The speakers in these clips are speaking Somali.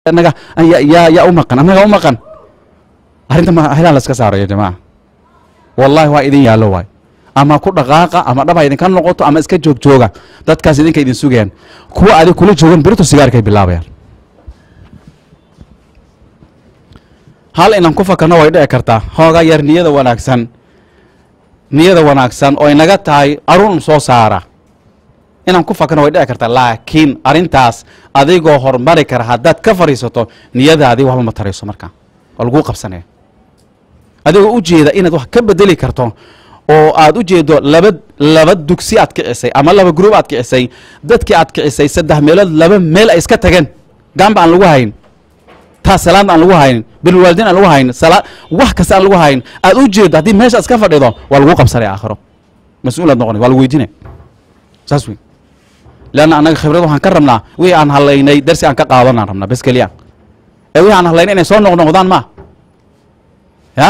anaga ya- yaa yaa u maqan annaga u maqan arrinta ma helaan la iska saaro ya jamaca wallahi waa idin yaallo waay ama ku dhaqaaqa ama dhab ha idinka noqoto ama iska joog jooga dadkaas idinka idin sugayaan kuwa adig kula joogan birito sigaarkay bilaabayaan hal inaan ku fakarno way dhici kartaa hoogaa yar niyada wanaagsan niyada wanaagsan oo inaga tahay arun soo saara inaan ku fakarno way dhici kartaa laakiin arrintaas adigoo horumari kara haddaad ka fadhiisato niyadaadii waxba ma tarayso markaa waa laguu qabsanaya adigoo u jeeda inaad wax ka bedeli karto oo aad u jeedo laba laba dugsi aad kicisay ama laba gruub aad kicisay dadkii aad kicisay saddex meelood laba meel ay iska tageen gaamba aan lagu hayn taas salaad aan lagu hayn bilwaalidiin aan lagu hayn salaa wax kasta aan lagu hayn aad u jeedo haddii meesha iska fadhido waa lagu qabsanaya aakhiro mas-uulaad noqonay waa lagu weydiinaya saas wey leanna annaga khibrad waxaan ka rabnaa wixii aan halaynay darsi aan ka qaadanaan rabnaa bes keliya ee wixii aan halaynay inay soo noqnoqdaan ma ya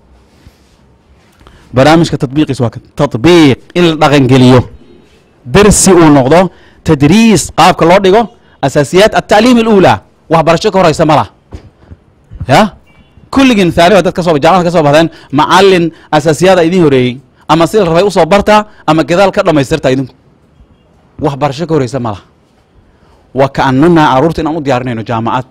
barnaamijka tatbiiqiis waa tatbiiq in la dhaqangeliyo dersi uu noqdo tadriis qaabka loo dhigo asaasiyaat altacliim اlأulى waxbarasho ka horeysa ma lah ya kulligiin haaniba dad ka soo jaamacad ka soo baxdeen macalin asaasiyaada idin horeeyey ama si la rabay usoo barta ama gadaal ka dhamaystirta idinku waxbarasho ka horeysa ma lah wa kaanana caruurta inaan u diyaarinayno jaamacad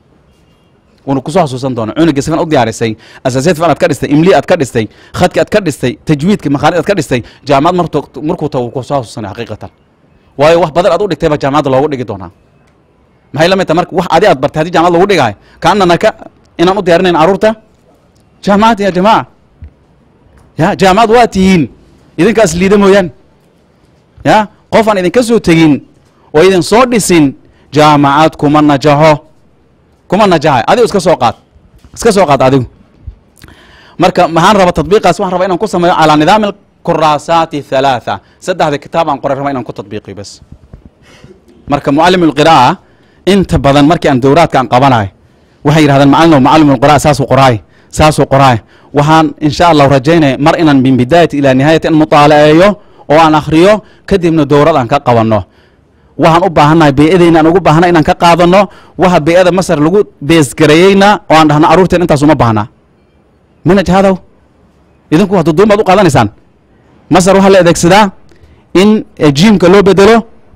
wanu kusoo xasuusan doona cunuga sifan u diyaarisay asaasiyad fican aad ka dhistay imli aad ka dhistay khadki aad ka dhistay tajwiidka makhaanid aad ka dhistay jaamacad martu markuu tago wuu kusoo xasuusanaya xaqiiqatan waayo wax badan aad u dhigtay baa jaamacadda loogu dhigi doonaa maxay la mid tahay marka wax adi aad bartay haddii jaamacad loogu dhigahay kaanana ka inaan u diyaarinayn caruurta jaamacad ya jamaaca ya jaamacad waa tihiin idinkaas liida mooyaan ya qof aan idinka soo tegin oo idin soo dhisin jaamacad kuma najaxo kuma najaxay adigu iska soo qaad iska soo qaad adigu marka maxaan raba tadbiiqaas waxaan rabaa inaan ku sameeyo calaa nidaami alkuraasaati halaatha saddexda kitaab aan qoray raba inaan ku tadbiiqiyo bes marka mucalim alqira'a inta badan markii aan dowraadka aan qabanayo waxay yidhahdeen macalin mucalim alqira'a saasuu qoraay saasuu qoraay waxaan insha allahu rajaynaya mar inaan min bidaayati ilaa nihaayati an mutaalaceeyo oo aan akhriyo kadibna dowrad aan ka qabanno waxaan u baahannahay bey'adeyna aan ugu baahna inaan ka qaadano waxa bey'ada masar lagu beesgareeyeyna oo aan dhahno carruurteen intaas uma baahna manhaj hadow idinku hadda duumaad u qaadanaysaan masar waxaa la adeegsadaa in jiimka loo bedelo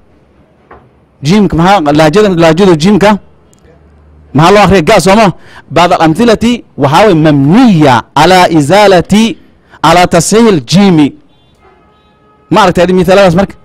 jiimka maxaa laajada laajada jiimka maxaa loo akriya ga sooma bacd alamhilati waxaa way mamniya calaa isaalati calaa tasxiix iljiimi ma aragtay adi mithaaladaas marka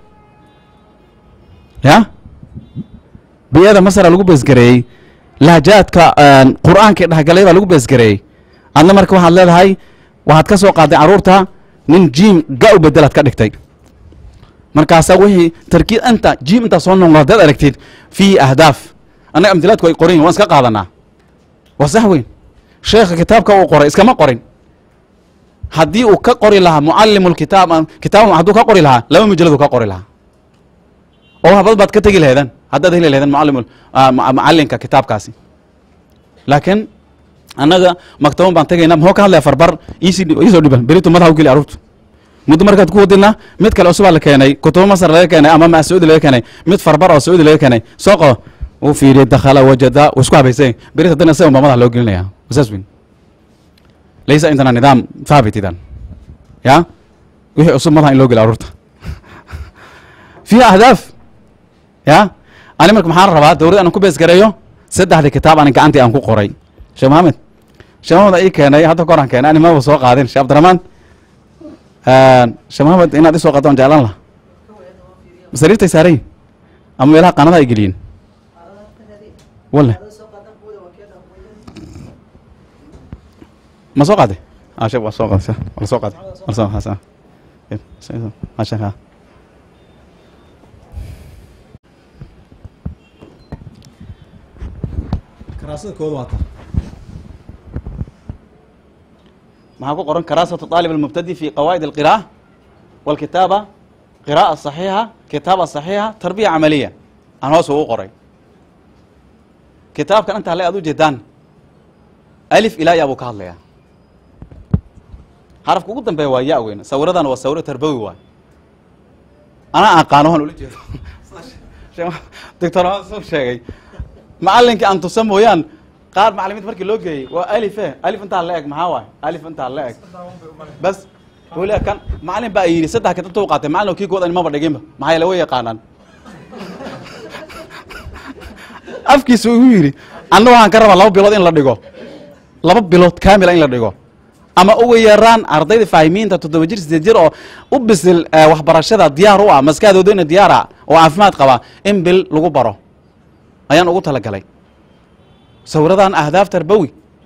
ya biyada masra lagu beesgareeyey lahjaadka qur'aankii dhexgalay baa lagu beesgareeyey adna marka waxaad leedahay waxaad ka soo qaaday carruurta nin jiim ga u bedelaad ka dhigtay markaasaa wixii tarkiid inta jiim intaa soo noqdo haddaad aragtid fiihi ahdaaf annaga amdilaadku ay qoran yihin waan iska qaadanaa waa sax weyn sheekha kitaabka uu qoray iskama qorin haddii uu ka qori lahaa mucalimu lkitaab kitaab hadduu ka qori lahaa laba mujaladu ka qori lahaa oo habad baad ka tegi laheedeen haddaad heli laheedeen mucalim macalinka kitaabkaasi laakiin annaga maktaban baan tegaynaa muxuu ka hadlaya farbar iisii iisoo dhiban beritu madaxa u geli carruurtu muddo markaad ku wadidna mid kale cusubaa la keenay kutubo masar laga keenay ama ma sacuudi laga keenay mid farbar oo sacuudi laga keenay soo qabo uu fiiriyey dakhala wajada uu isku habaysay berit haddana isaga baa madaxa loo gelinaya saas weyn laysa indana nidaam thaabit idan ya wixii cusub madaxa in loo geliyo carruurta fiiha ahdaaf ya ani marka maxaan rabaa dowladda aanan ku beesgareeyo saddexda kitaab anin gacantii aan ku qoray sheekh maxamed sheekh maxamed aa ii keenay hadda ka hor aan keenay ani maba soo qaadin sheekh abdiraxmaan sheekh maxamed inaad isoo qaado aan jeclaan laha sariirtay saarayin ama meelaha qaanadaha ay geliyin wale ma soo qaade ah sheekh waa soo qaade waa soo qaade waa soo qaade ma sheekh karaasada kooda waata maxaa ku qoran karaasatu طaalib almubtadi fi qawaa'id alqira'a walkitaaba qira'a صaxiixa kitaaba صaxiixa tarbiya camaliya aan hoos ugu qoray kitaabkan inta hale aad u jeedaan alif ilaa ya buu ka hadlayaa xarafka ugu dambeeya waa ya weyn sawiradan waa sawiro tarbawi waay anaa aqaano waan ula jeedo doctor soo sheegay macalinkii aan tusa mooyaan qaar macalimiinta markii loo geeyey waa alife alif intaa la eg maxaa waay alif intaa la eg bas weli kan macalin baa yidhi saddex kitabta u qaatay macalin kii koodan maba dhiginba maxaa yeele way yaqaanaan afkiisa igu yidhi anna waxaan ka rabaa laba bilood in la dhigo laba bilood kaamila in la dhigo ama ugu yaraan ardayda faahimiinta toddoba jir sideed jir oo u bisil eh, waxbarashada diyaar u ah maskaxdoodana diyaar ah oo caafimaad qaba in bil lagu baro ayaan ugu talagalay sawiradan ahdaaf tarbawi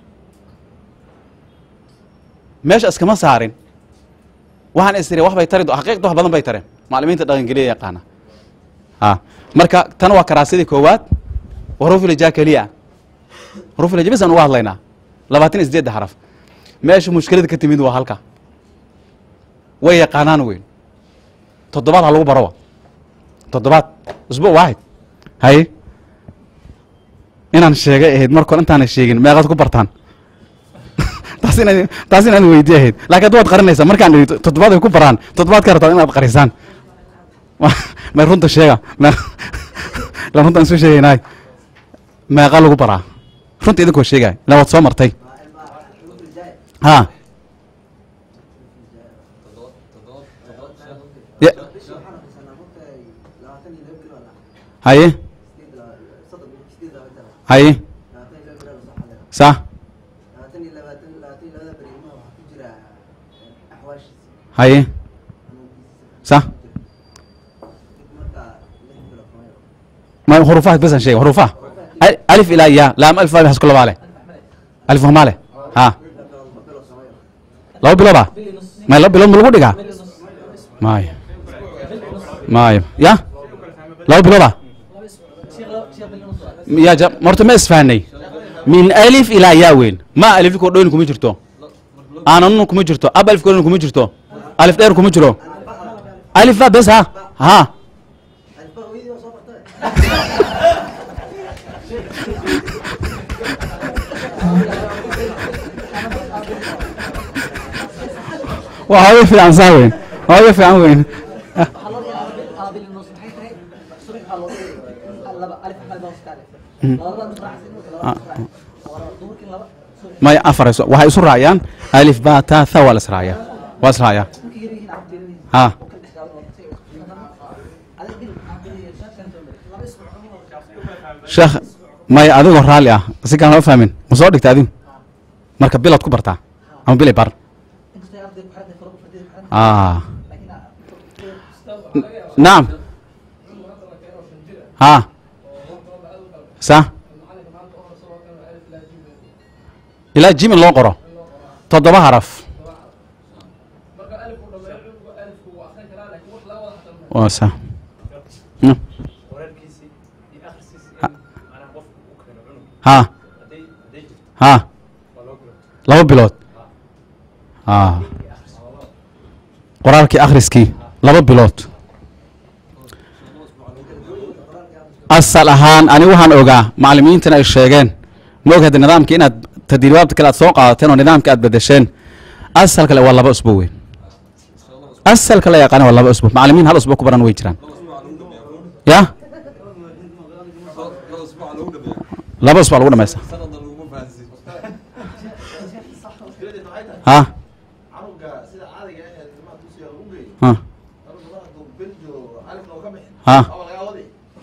meesha iskama saarin waxaan is iri wax bay tari do- xaqiiqda wax badan bay tareen macalimiinta dhaqangeliya yaqaana a marka tan waa karaasidii koowaad warufilija keliya warufilija bisaan uga hadlaynaa labaatan iyo sideedda xaraf meesha mushkilada ka timid waa halka way yaqaanaan weyn toddobaad ha lagu barowa toddobaad usbuuc waaxid haye inaan sheegay ahayd marka hore intaana sheegin meeqaad ku bartaan taas inaan taas inaan weydiye ahayd laakiin hadda waad qarinaysaa markaan idhi toddobaad ay ku baraan toddobaad ka rabtaan inaad qarisaan may runta sheega me la runtaan isu sheegaynaay meeqa lagu baraa runta idinkoo sheegay la waad soo martay ha Ya- haye haye sa haye sa ma hurufaha besan sheega hurufaha Al- alif ilaa ya laam alif alif hasku labaa leh alif humaa leh ha laba bilooda may laba bilood ma lagu dhigaa maayo maayo ya laba bilooda ya ja morta ma isfahanay min alif ilaa yaa weyn ma alifko dhoyn kuma jirto aananun kuma jirto ab alifko dhoyn kuma jirto alif dheer kuma jiro alif ba bes ha ha waa hooyo fiican saa weyn hooyo fiican weyn maya afar isu- waxay isu raaciyaan alif ba ta tha waa la israaciyaa waa israaciyaa ha sheekh maya adigoo raalli ah si kaan loo fahmin ma soo dhigta adigu marka bilaad ku bartaa ama bilay bar ah naam ha sa ilaa jimin loo qoro toddoba haraf waa sa Mm. qoraalkiisii iyo akhriskiisii macnaha qofku u keeno cunug ha hadday hadday jirto ha waa loo gula laba bilood ha qoraalkii akhriskii laba bilood asal ahaan ani waxaan ogaa macalimiintana ay sheegeen ma og hadda nidaamka inaad tadriibaadka kale aad soo qaadateen oo nidaamka aad bedesheen asal kale waa laba usbuuc weyn asalka la yaqaana waa laba usbuuc macalimiin hal usbuuc ku baran way jiraan ya laba usbuuc lagu dhamaysta ha canuga sida caadiga ah ee ilmaha dugsiga lagu geeyo ha canuga mar hadduu bel jiro alifna uu ka bixin ha ama lagaa wadi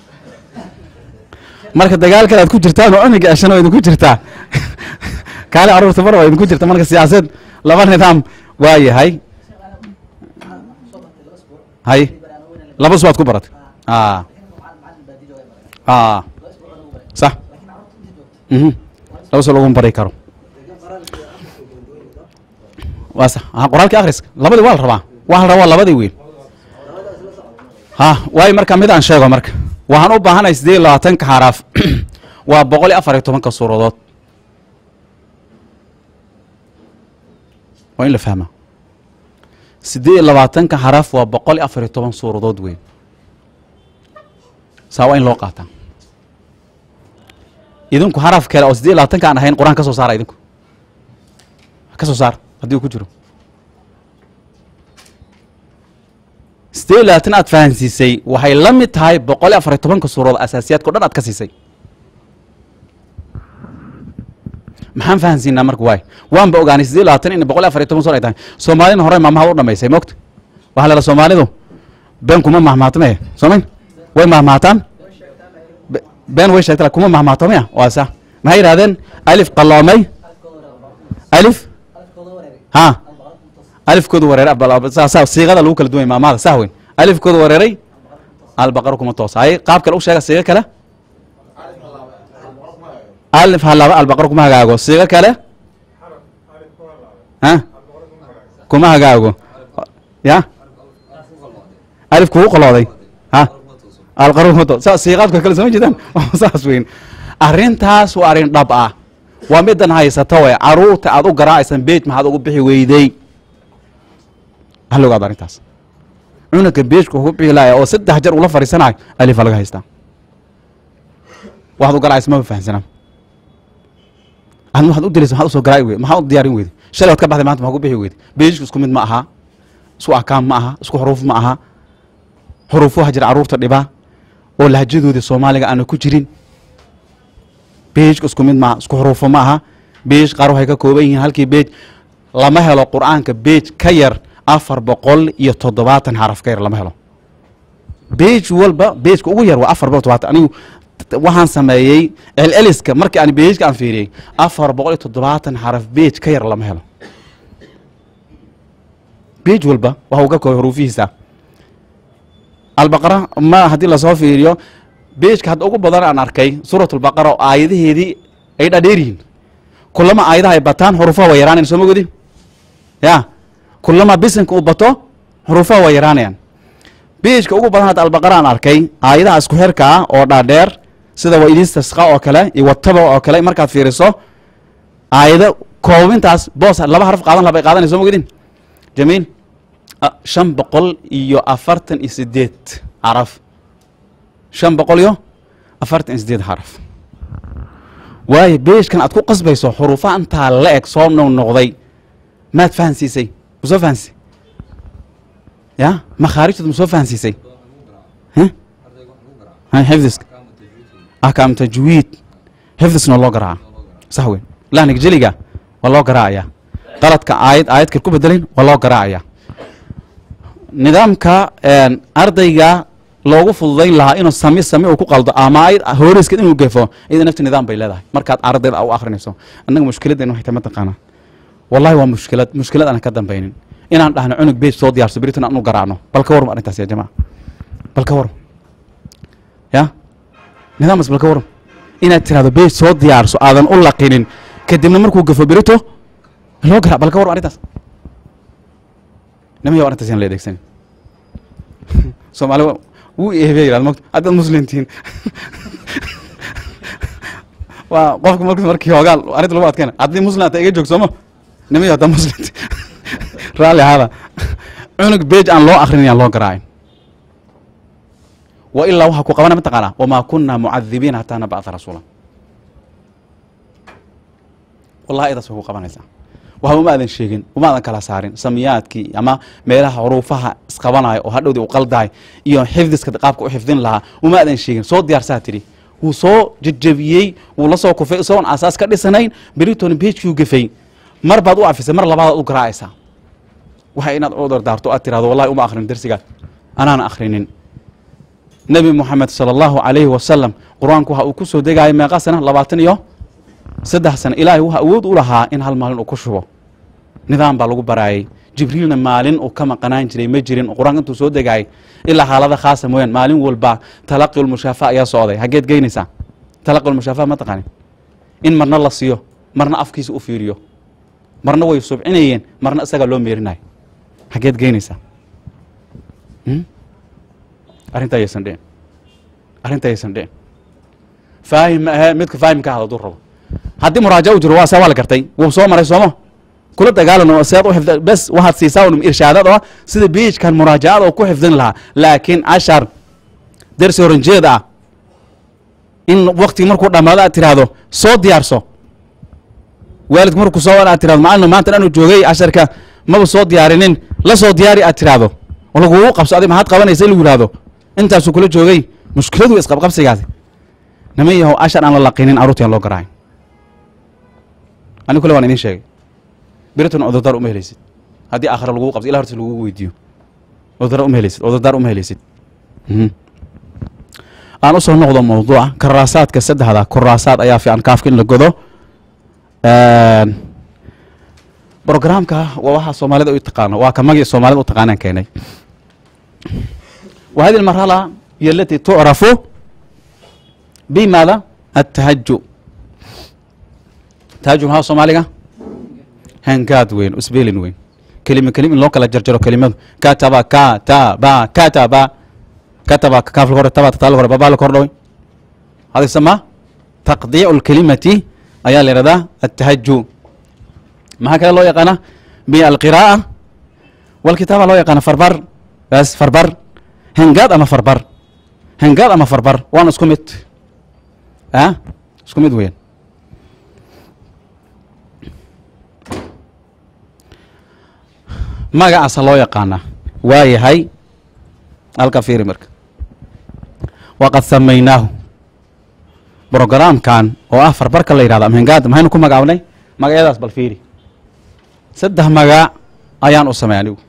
marka dagaal kale aad ku jirtaan oo cuniga ashana waa idinku jirtaa kaale caruurta mar waa idinku jirta marka siyaasad laba nidaam waa yahay hay laba usbuuc aad ku baratay a a sax mhm laba usbuuc laguma bari karo waa sax ha qoraalkii akhriska labadii waa la rabaa waa la rabaa labadii weyn ha waayo marka mid aan sheego marka waxaan u baahanahay siddeed iyo labaatanka xaraaf waa boqol iyo afar iyo tobanka suuradood waa in la fahmaa siddeed iyo labaatanka xaraf waa boqol iyo afar iyo toban suuradood weyn saa waa in loo qaataa idinku xaraf kale oo siddeed iyo labaatanka aan ahayn qur-aan ka soo saara idinku ka soo saar haddii uu ku jiro siddeed iyo labaatan aad fahansiisay waxay la mid tahay boqol iyo afar iyo tobanka suuradood asaasiyaadka o dhan aad ka siisay maxaan fahansiinaa marka waay waanba ogaanay siddeed iyo labaatan in boqol iyo afar iyo toban son ay tahay soomaalina hore maamahad u dhamaysay moogta waxaa la soomaalidu been kuma mahmaatme soomay way mahmaataan Be- been way sheegta kuma mahmaato maya waa sa maxay yidhahdeen alif qalloomay alif ha alifkoodu wareeray abal- saa- saa- siiqada lagu kala duway maamada saa weyn alifkoodu wareeray albaqaro kuma toosa ay qaab kale u sheega siiqo kale alif halaaba albaqaro kuma hagaago siiqo kale ha kuma hagaago ya alif kugu qolooday ha alqaro kuma toosa saa siiqaadka kale soo jeedaan saas weyn arrintaas waa arrin dhab ah waa midan haysata way caruurta aad u garaacaysan beej maxaad ugu bixi weyday hal ogaado arrintaas cunugka beejka ugu bixi laaya oo saddex jeer ula fadhiisanayo alifa laga haystaa waxaad u garaacaysa maba fahansanaa adna waxaad u dilaysa maxaad usoo garaaci weyday maxaad u diyaarin weyday shalay waad ka baxday maanta maxaa ku bixi weyday beejku isku mid ma aha isku akaam ma aha isku xuruuf ma aha xuruufo waxaa jira caruurta dhibaa oo lahjadooda soomaaliga aana ku jirin beejka isku mid maaha isku xuruufo ma aha beej qaar waxay ka kooban yihiin halkii beej lama helo qur'aanka beej ka yar afar boqol iyo toddobaatan xaraf ka yar lama helo beej walba beejka ugu yar waa afar boqol toddobaatan anigu t- waxaan sameeyey celceliska markii aan beejka aan fiiriyey afar boqol iyo toddobaatan xaraf beej ka yar lama helo beej walba waxa uu ka kooban xuruufihiisa albaqara ma haddii lasoo fiiriyo beejka hadda ugu badan aan arkay suurat albaqara oo aayadaheedii ay dhadheer yihiin kulama aayadaha ay bataan xuruufaha waa yaraanayan soo mogodi ya kulama bisinka uu bato xuruufaha waa yaraanayaan beejka ugu badan hadda albaqara aan arkay aayadaha isku xirka ah oo dhaadheer sida wa idistasqa oo kale iyo wataba oo kale markaad fiiriso aayado koobintaas boos laba harf qaadan laba ay qaadanay soo mogedin jamiil ah, shan boqol iyo afartan iyo sideed caraf shan boqol iyo afartan iyo sideed xaraf waayo beeshkan aad ku qasbayso xuruufaha intaa la eg soo noq noqday maad fahansiisay ma soo fahansi ya makhaarijtood ma soo fahansiisay Heh? Ha, xifdiska ahkaam tajwiid xifdisna loo garaaca sax weyn lahnig jeliga waa loo garaacaya qaladka aayad aayad kale ku bedelin waa loo garaacaya nidaamka een, ardayga loogu fududayn lahaa inuu sami sami uu ku qaldo ama aayad hooreyskeed inuu gefo iyada nafti nidaam bay leedahay markaad ardayda u akrinayso annaga mushkiladeen waxay tahay mataqaanaa wallahi waa mushkilad mushkilad aan ka dambaynin inaan dhahno cunug beej soo diyaarso beritan aan u garaacno bal ka warma arrintaas ya jamaca bal ka warma ya nidaamaas bal ka warma inaad tirahdo beej soo diyaarso aadan u laqinin kadibna markuu gafo berito loo garaac bal ka warma arrintaas nimayo arrintaas yaan la adeegsanin soomaali wuu eebey yirahda mogta haddaad muslimtihiin waa qofka mark markii hoogaal arrinta lagu adkayna haddii muslim ata iga joog sooma nimayo haddaa muslimti raalli ahaada cunug beej aan loo akrin yaan loo garaacin wa ilaa waxaa ku qabana mataqaanaa wamaa kunaa mucadibiina hataa nabacda rasuula wallahi idaas way ku qabanaysaa waxa uma aadan sheegin uma aadan kala saarin samiyaadkii ama meelaha xuruufaha isqabanayo oo hadhowdii u qaldahay iyo xifdiska qaabka u xifdin lahaa uma aadan sheegin soo diyaarsaa tidhi wuu soo jejebiyey wuu la soo kufay isagoon asaas ka dhisanayn beritoona beejkiu gafay mar baad u afisay mar labaadaad u garaacaysaa waxa inaad u dardaarto aad tirahdo wallahi uma akhrin darsigaas anaana akhrinin nebi moxamed sala allahu calayhi wasalam qur-aanku waxa uu ku soo degaayay meeqa sana labaatan iyo saddex sano ilaahay waxa awood u lahaa in hal maalin uu ku shubo nidaam baa lagu baraayay jibriilna maalin uu ka maqanaan jiray ma jirin qur-aanka intuu soo degaayay ilaa xaalada khaasa mooyaan maalin walba talaqi lmushaafa ayaa socday hageed geynaysaa talaqi lmushaafa ma taqaanin in marna la siiyo marna afkiisa u fiiriyo marna way subcinayeen marna isagaa loo meerinayo hageed geynaysaa Hmm? arrintaa ayaysan dhicin arrintaa ayaysan dhicin faahim ma ahe midka faahimka ahda hadduu rabo haddii muraaja u jiro waa saa waa la gartay wuu soo maray sooma kula dagaalano seed u xifda bes waxaad siisaa un irshaadad oo sida beejkan muraajacada oo ku xifdin lahaa laakiin cashar dersi horanjeed ah in wakti markuu dhammaado aad tiraahdo soo diyaarso waalidku markuu soo wara aad tirahdo macalin maanta dhanu joogay casharka maba soo diyaarinin la soo diyaari aad tiraahdo oo lagugu qabso adig maxaad qabanaysa in lagu yihahdo intaasuu kula joogay mushkiladu isqabqabsigaasi niman yahow cashar aan la laqinin carruurta yaan loo garaacin ani kule waan idin sheegay berituna cudurdaar uma helaysid haddii aakhira lagugu qabto ilah hortiis lagugu weydiiyo cudurdaar uma helaysid cudurdaar uma helaysid Mhm. aan usoo noqdo mawduuca karaasaadka saddexda kuraasaad ayaa fiican kaafka in la godo brogramka waa waxa soomaalida u taqaano waa ka magii soomaalida u taqaanaan keenay wa hadi almarhala hiy alati tucrafu bimaada atahaju tahaju maxaa soomaaliga hangaad weyn usbeelin weyn kelima kelim in loo kala jarjaro kelimadu kataba kataba kataba kataba kaafla hore taba tataala hore babaa la kordhaway hada sama taqdiicu lkelimati ayaa la yihahdaa atahaju maxaa kale loo yaqaana بالقراءة والكتابة loo yaqaana farbar bas farbar hangaad ama farbar hangaad ama farbar waana isku mid a isku mid weyan magacaasa loo yaqaana waa yahay halka fiiri marka waqad samaynaahu brogramkan oo ah farbarka la yihahdo ama hangaad maxaynu ku magacaabnay magacyadaas bal fiiri saddex magac ayaan u samey anigu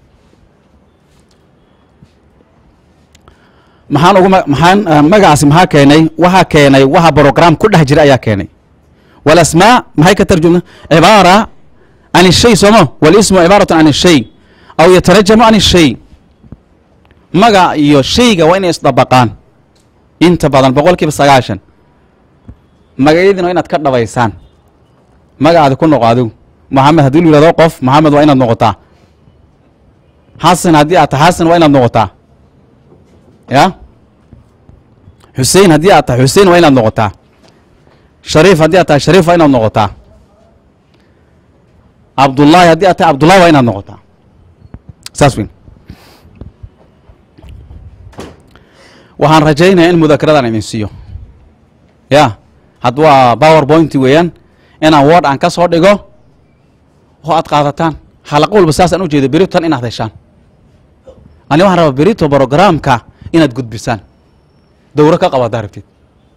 maxaan ugu ma- maxaan ah, magacaasi maxaa keenay waxaa keenay waxa brogram ku dhex jira ayaa keenay walasmaa maxay ka tarjumna cibaara can ishay sooma walismu cibaaratu can ishay aw yatarajamu can ishay magac iyo shayga waa inay isdabaqaan inta badan boqol kiiba sagaashan magacyadiina waa inaad ka dhabaysaan magacaadi ku noqo adigu maxamed haddii lu yihahdo qof maxamed waa inaad noqotaa xasan haddii aad tahay xasan waa inaad noqotaa ya xusein haddii aad tahay xusein waa inaad noqotaa shariif haddii aad tahay shariif waa inaad noqotaa cabdullaahi haddii aad tahay cabdullahi waa inaad noqotaa saas weyn waxaan rajaynaya in mudakaradan idin siiyo ya hadd waa power point weeyaan inaan word aan ka soo dhigo oo aad qaadataan xalaqo walba saasaan u jeedo berito tan inaad heshaan ani waxaan rabaa berito brogramka inaad gudbisaan dowro ka qabo haddaa rabtid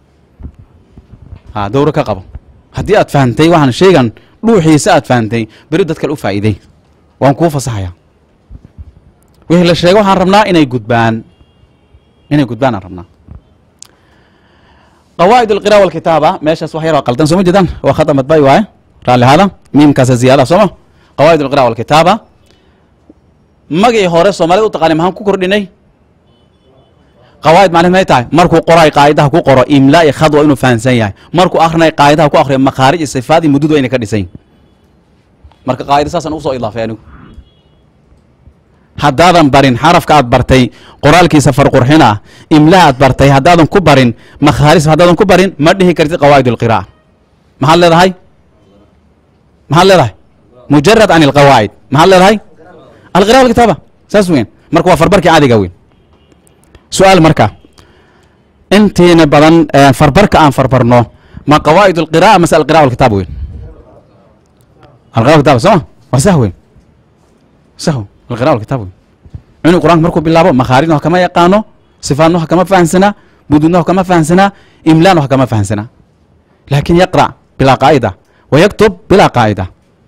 ha dowro ka qabo haddii aad fahantay waxaan shaygan dhuuxiisa aad fahantay beri dad kale u faa'iiday waan kuu fasaxaya wixii la sheego waxaan rabnaa inay gudbaan inay gudbaan aan rabnaa qawaa'id alqira walkitaaba meeshaas wax yar oo qaldan soo ma jeedaan waa khata madba'i waaye raalli hada miimkaasa ziyaada sooma qawaa'id alqira walkitaaba magii hore soomaalida u taqaanay maxaan ku kordhinay qawaa'id macnaheed may tahay markuu qoray qaa'idaha ku qoro imlaa iyo khad waa inuu fahansan yahay markuu akrinay qaa'idaha ku akriyo makhaarij iyo sifaad iyo mudud waa inay ka dhisan yihin marka qaa'ida saasaan ugu soo idaafay anigu haddaadan barin xarafka aad bartay qoraalkiisa farqurxin ah imlaha aad bartay haddaadan ku barin makhaaris haddaadan ku barin ma dhihi kartid qawaa'id alqira'a maxaad leedahay maxaad leedahay mujarad can alqawaa'id maxaad leedahay alqira walkitaaba saas weyn marka waa farbarkii caadiga weyn su-aal marka intiina badan eh, farbarka aan farbarno ma qawaa'id alqira'a mase alqira walkitaab weyn alqira walkitaaba sooma waa sah weyn sahw alqira walkitaab weyn inuu qur-aanka markuu bilaabo makhaarijna wax kama yaqaano sifaadna wax kama fahansanaa bududna wax kama fahansanaa imlaana wax kama fahansanaa laakin yaqra' bilaa qaa'ida wa yaktub bilaa qaa'ida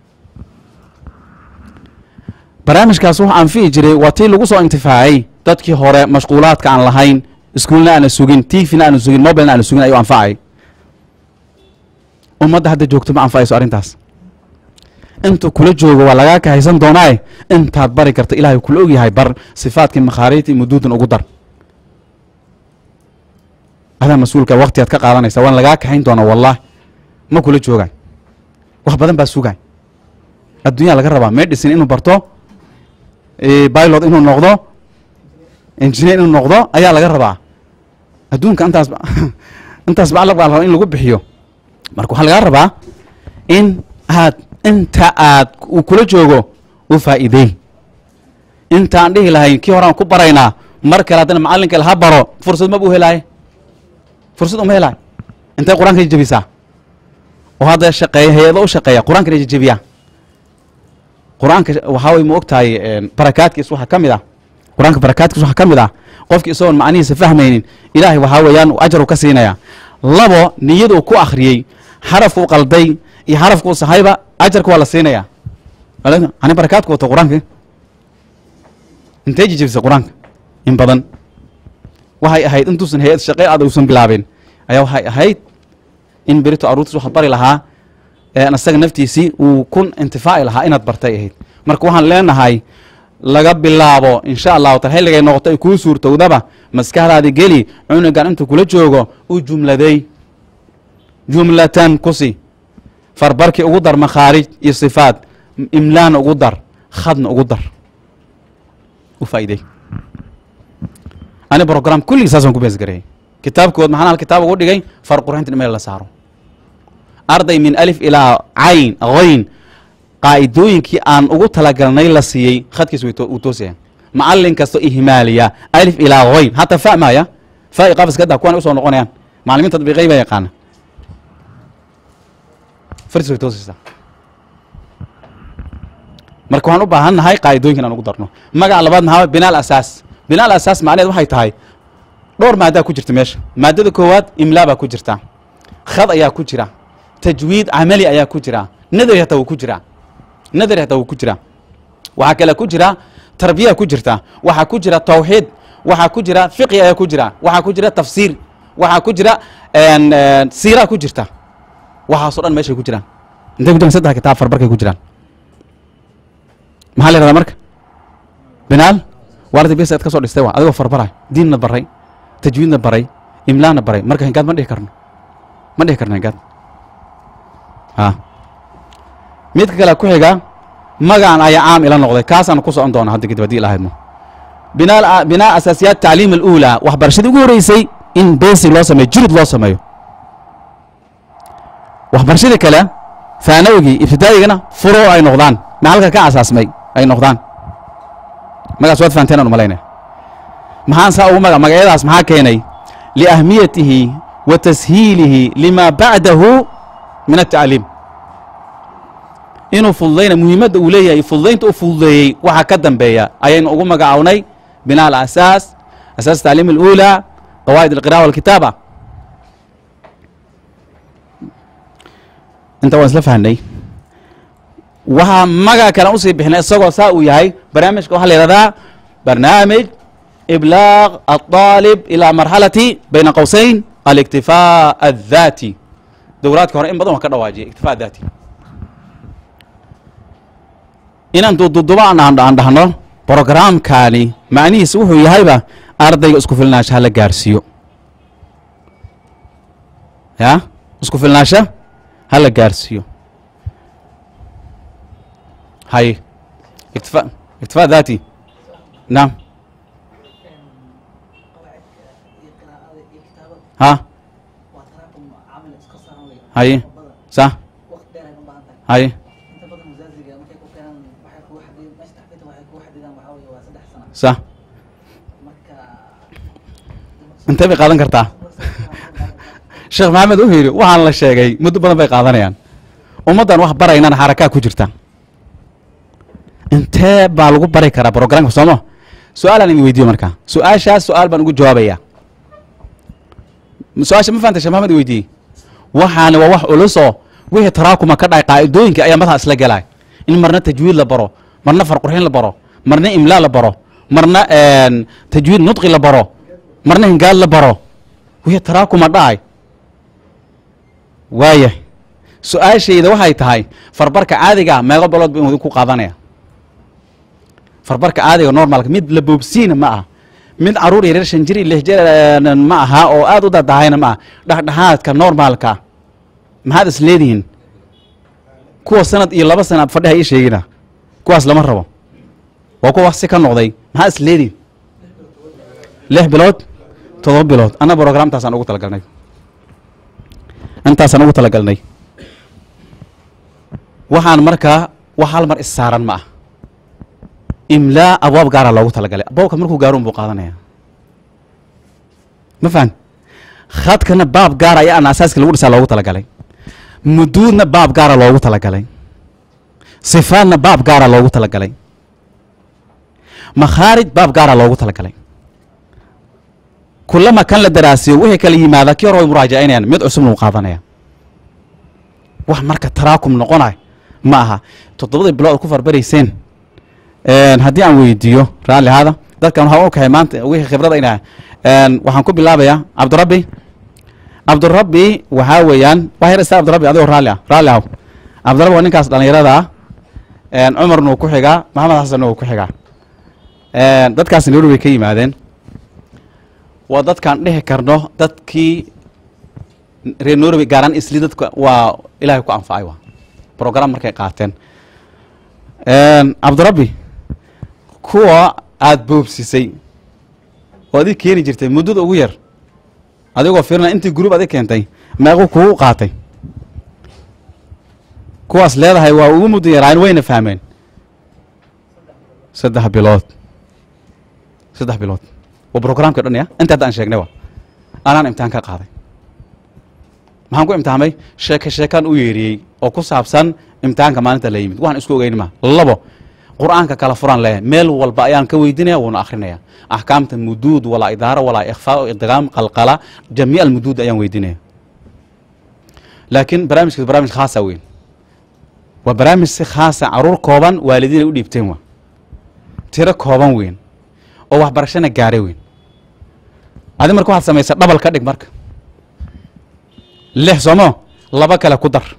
barnaamijkaas wuxuu anfici jiray waa tii lagu soo intifaacay dadkii hore mashquulaadka aan lahayn iskuulna aana sugin tvna aana sugin mobilna aana sugin ayuu anfacay ummadda hadda joogto ma anfacayso arrintaas intuu kula joogo waa lagaa kahaysan doonaaye intaad bari karta ilaahay kula ogyahay bar sifaadkii makhaariijtii muduudan ugu dar adaa mas-uulka waktigaad ka qaadanaysa waan lagaa kaxayn doonaa wallahi ma kula joogay wax badan baa sugay adduunyaa laga rabaa medicine inuu barto pilot inuu noqdo engineer inuu noqdo ayaa laga rabaa adduunka intaas intaas ba baa la rabaa in lagu bixiyo marka waxaa lagaa rabaa in aad inta aad uu kula joogo u faa'iideey intaan dhihi lahayn kii horaan ku baraynaa mar kale haddana macallinka laha baro fursad ma buu helaaye fursad uma helaayo intay qur-aanka jebisaa oo hadda shaqeeya hay-ado u shaqeeya qur-aankana jejebiyaa qur-aanka waxaa way ma og tahay barakaadkiis waxaa ka mid ah qur-aanka barakaadkiis waxaa ka mid ah qofki isagoon macnihiisa fahmaynin ilaahay waxaa weeyaan ajar u ka siinaya labo niyaduu ku akhriyey xarafku qalday iyo xarafka uu sahayba ajarka waa la siinaya Walaal- ani barakaadku wato qur-aanka intee jijibisay qur-aanka in badan waxay ahayd intuusan hay-ad shaqe aad uusan bilaabin ayaa waxay ahayd in berito aruurtiis waxaad bari lahaa een isaga naftiisii uu kun intifaaci lahaa inaad bartay ahayd marka waxaan leenahay laga bilaabo insha allahu taala xilligay noqoto ay kuu suurtowdaba maskaxdaadi geli cunugan intuu kula joogo u jumladay jumlatan kusi farbarkii ugu dar makhaarij iyo sifaad imlaana ugu dar khadna ugu dar u faa'iidey ani program kulligii saasaan ku beesgareeyay kitaabkood maxaan hal kitaab ugu dhigay far qurxinta in meel la saaro arday min alif ilaa cayn hayn qaa'idooyinkii aan ugu talagalnay la siiyey khadkiis way to- uu toosaya macallin kasto ihmaaliya alif ilaa hayn hataa fa maaya fa i qafiska daa kuwan usoo noqonayaan macallimiin tadbiiqay baa yaqaana fartiis way toosaysaa marka waxaan u baahan nahay qaa'idooyinkan aan ugu darno magaca labaad maxaa waye? binaal asaas binaal asaas macnaheed waxay tahay dhowr maadaa ku jirta meesha maadada koowaad imlaa baa ku jirta khad ayaa ku jira tajwiid camali ayaa ku jira nadari hataa wuu ku jira nadari hataa wuu ku jira waxaa kale ku jira tarbiya ku jirta waxaa ku jira tawxiid waxaa ku jira fiqi ayaa ku jira waxaa ku jira tafsiir waxaa ku jira een, een, siira ku jirta waxaasoo dhan meeshay ku jiraan intay ku jiraan saddex kitaab farbarkay ku jiraan maxaa la yihahdaa marka binaal waardi bisa ad ka soo dhistay waa adigoo farbaray diinna baray tajwiidna baray imlaana baray marka hingaad ma dhihi karno ma dhihi karno hingaad ha midka kale ku xiga magacan ayaa caam ila noqday kaasaan ku socon doona hadda kadib haddii ilaahaymo binaa binaa asaasiyaat tacliim aluulaa waxbarashadii ugu horeysay in basic loo sameeyo jurid loo sameeyo waxbarashadii kale faanawigii ibtidaa'igana furo ay noqdaan maxalka ka asaasmay ay noqdaan magaas waad fahanteen aan umalaynaya maxaan saa ugu maga magacyadaas maxaa keenay liahmiyatihi wa tashiilihi lima bacdahu min atacliim inuu fududayna muhiimadda uu leeyahay fududaynta u fududeeyey waxa ka dambeeya ayaynu ugu magacawnay binaa alasaas asaas tacliim aluulaa qawaa'id alqira'a walkitaaba inta waan isla fahnay waxaa magaca kale usii bixinay isagoo saa uu yahay barnaamijka waxaa la yihahdaa barnaamij iblaaq aلطaalib ilaa marxalati bayna qowsayn aliktifaa الذaati dowraadka hore in badan waan ka dhawaajiyay iktifaa daati inaan dududuba aan aan dhahno brogramkani macnihiisa wuxuu yahayba ardayga isku filnaansha hala gaarsiiyo ya isku filnaansha hala gaarsiiyo hay iktifa iktifaa daati naam ha haye sa haye sa intee bay qaadan kartaa sheekh maxamed wuxuu yidhi waxaan la sheegay muddo badan bay qaadanayaan ummaddan wax baraynana xarakaa ku jirta intee baa lagu bari karaa brogramka sooma su-aalaan idin weydiiyo markaa su-aashaas su-aal baan ugu jawaabayaa su-aasha ma fahantay sheekh maxamed weydiiyey waxaani waa wax culusoo wixii taraakuma ka dhacay qaa'idooyinka ayaa madaxa isla gelay in marna tajwiid la baro marna farqurxin la baro marna imlaa la baro marna tajwiid nudqi la baro marna hingaad la baro wixii taraakuma dhacay waaya su-aashayda waxay tahay farbarka caadiga meeqo balood ba ku qaadanaya farbarka caadiga normalka mid la boobsiina ma aha mid caruur yaryar shan jir iyo lix jir ma aha oo aad u dadahayna ma aha dhexdhexaadka normaalka maxaad is leedihiin kuwa sanad iyo laba sana fadhiha ii sheegina kuwaas lama rabo waa kuwa wax si ka noqday maxaad is leedihiin lix bilood todoba bilood anna brogramtaasaan ugu talagalnay intaasaan ugu talagalnay waxaan markaa wax hal mar is saaran ma ah imlaa abwaab gaara loogu talagalay abwaabka markuu gaaroon buu qaadanaya ma fahan khadkana baab gaara ayaa ana asaaska lagu dhisaa loogu talagalay muduudna baab gaara loogu talagalay sifaadna baab gaara loogu talagalay makhaarij baab gaara loogu talagalay kulama kan la daraasiyo wixii kala yimaada kii hore way muraajacinayaan mid cusubna uu qaadanaya wax marka taraakum noqonayo ma aha toddobadii bilood aad ku farbarayseen haddii aan weydiiyo raalli ahaada dadkan waxaan u kahay maanta wixii khibrada inaa waxaan ku bilaabayaa cabdirabbi cabdirabbi waxaa weeyaan wax yar istaa cabdirabbi adigoo raalli ah raalli ahow cabdirabbi waa ninkaas dhallinyarada ah cumarna uu ku xigaa maxamed xasanna uu ku xigaa dadkaas nairobi bay ka yimaadeen waa dadkaan dhihi karno dadkii reer nairobi gaaraan isli dadka waa ilaahay ku anfacay waa program markay qaateen cabdirabbi kuwa aada boobsisay oo adig keeni jirtay muddada ugu yar adigoo fiirina intii gruub adig keentay meequu kugu qaatay kuwaas leedahay waa ugu muddo yaraayen wayna fahmeen saddex bilood saddex bilood waa brograamka dhan ya inta hadda aan sheegnay wa anaan imtixaan ka qaaday maxaan ku imtixaamay sheeke sheekaan u yeeriyey oo ku saabsan imtixaanka maalinta la yimid waxaan isku ogeyn ma labo qur'aanka kala furaan leeyahay meel walba ayaan ka weydinaya wuuna akrinaya axkaamta muduud walaa idaara walaa ikhfaa idgaam qalqala jamiic almuduud ayaan weydinaya laakiin barnaamijkaas barnaamij khaasa weyn waa barnaamij si khaasa caruur kooban waalidiin ay u dhiibteen wa tiro kooban weyn oo waxbarashana gaaray weyn adi marka waxaad samaysa dhabal ka dhig marka lix soomo laba kale ku dar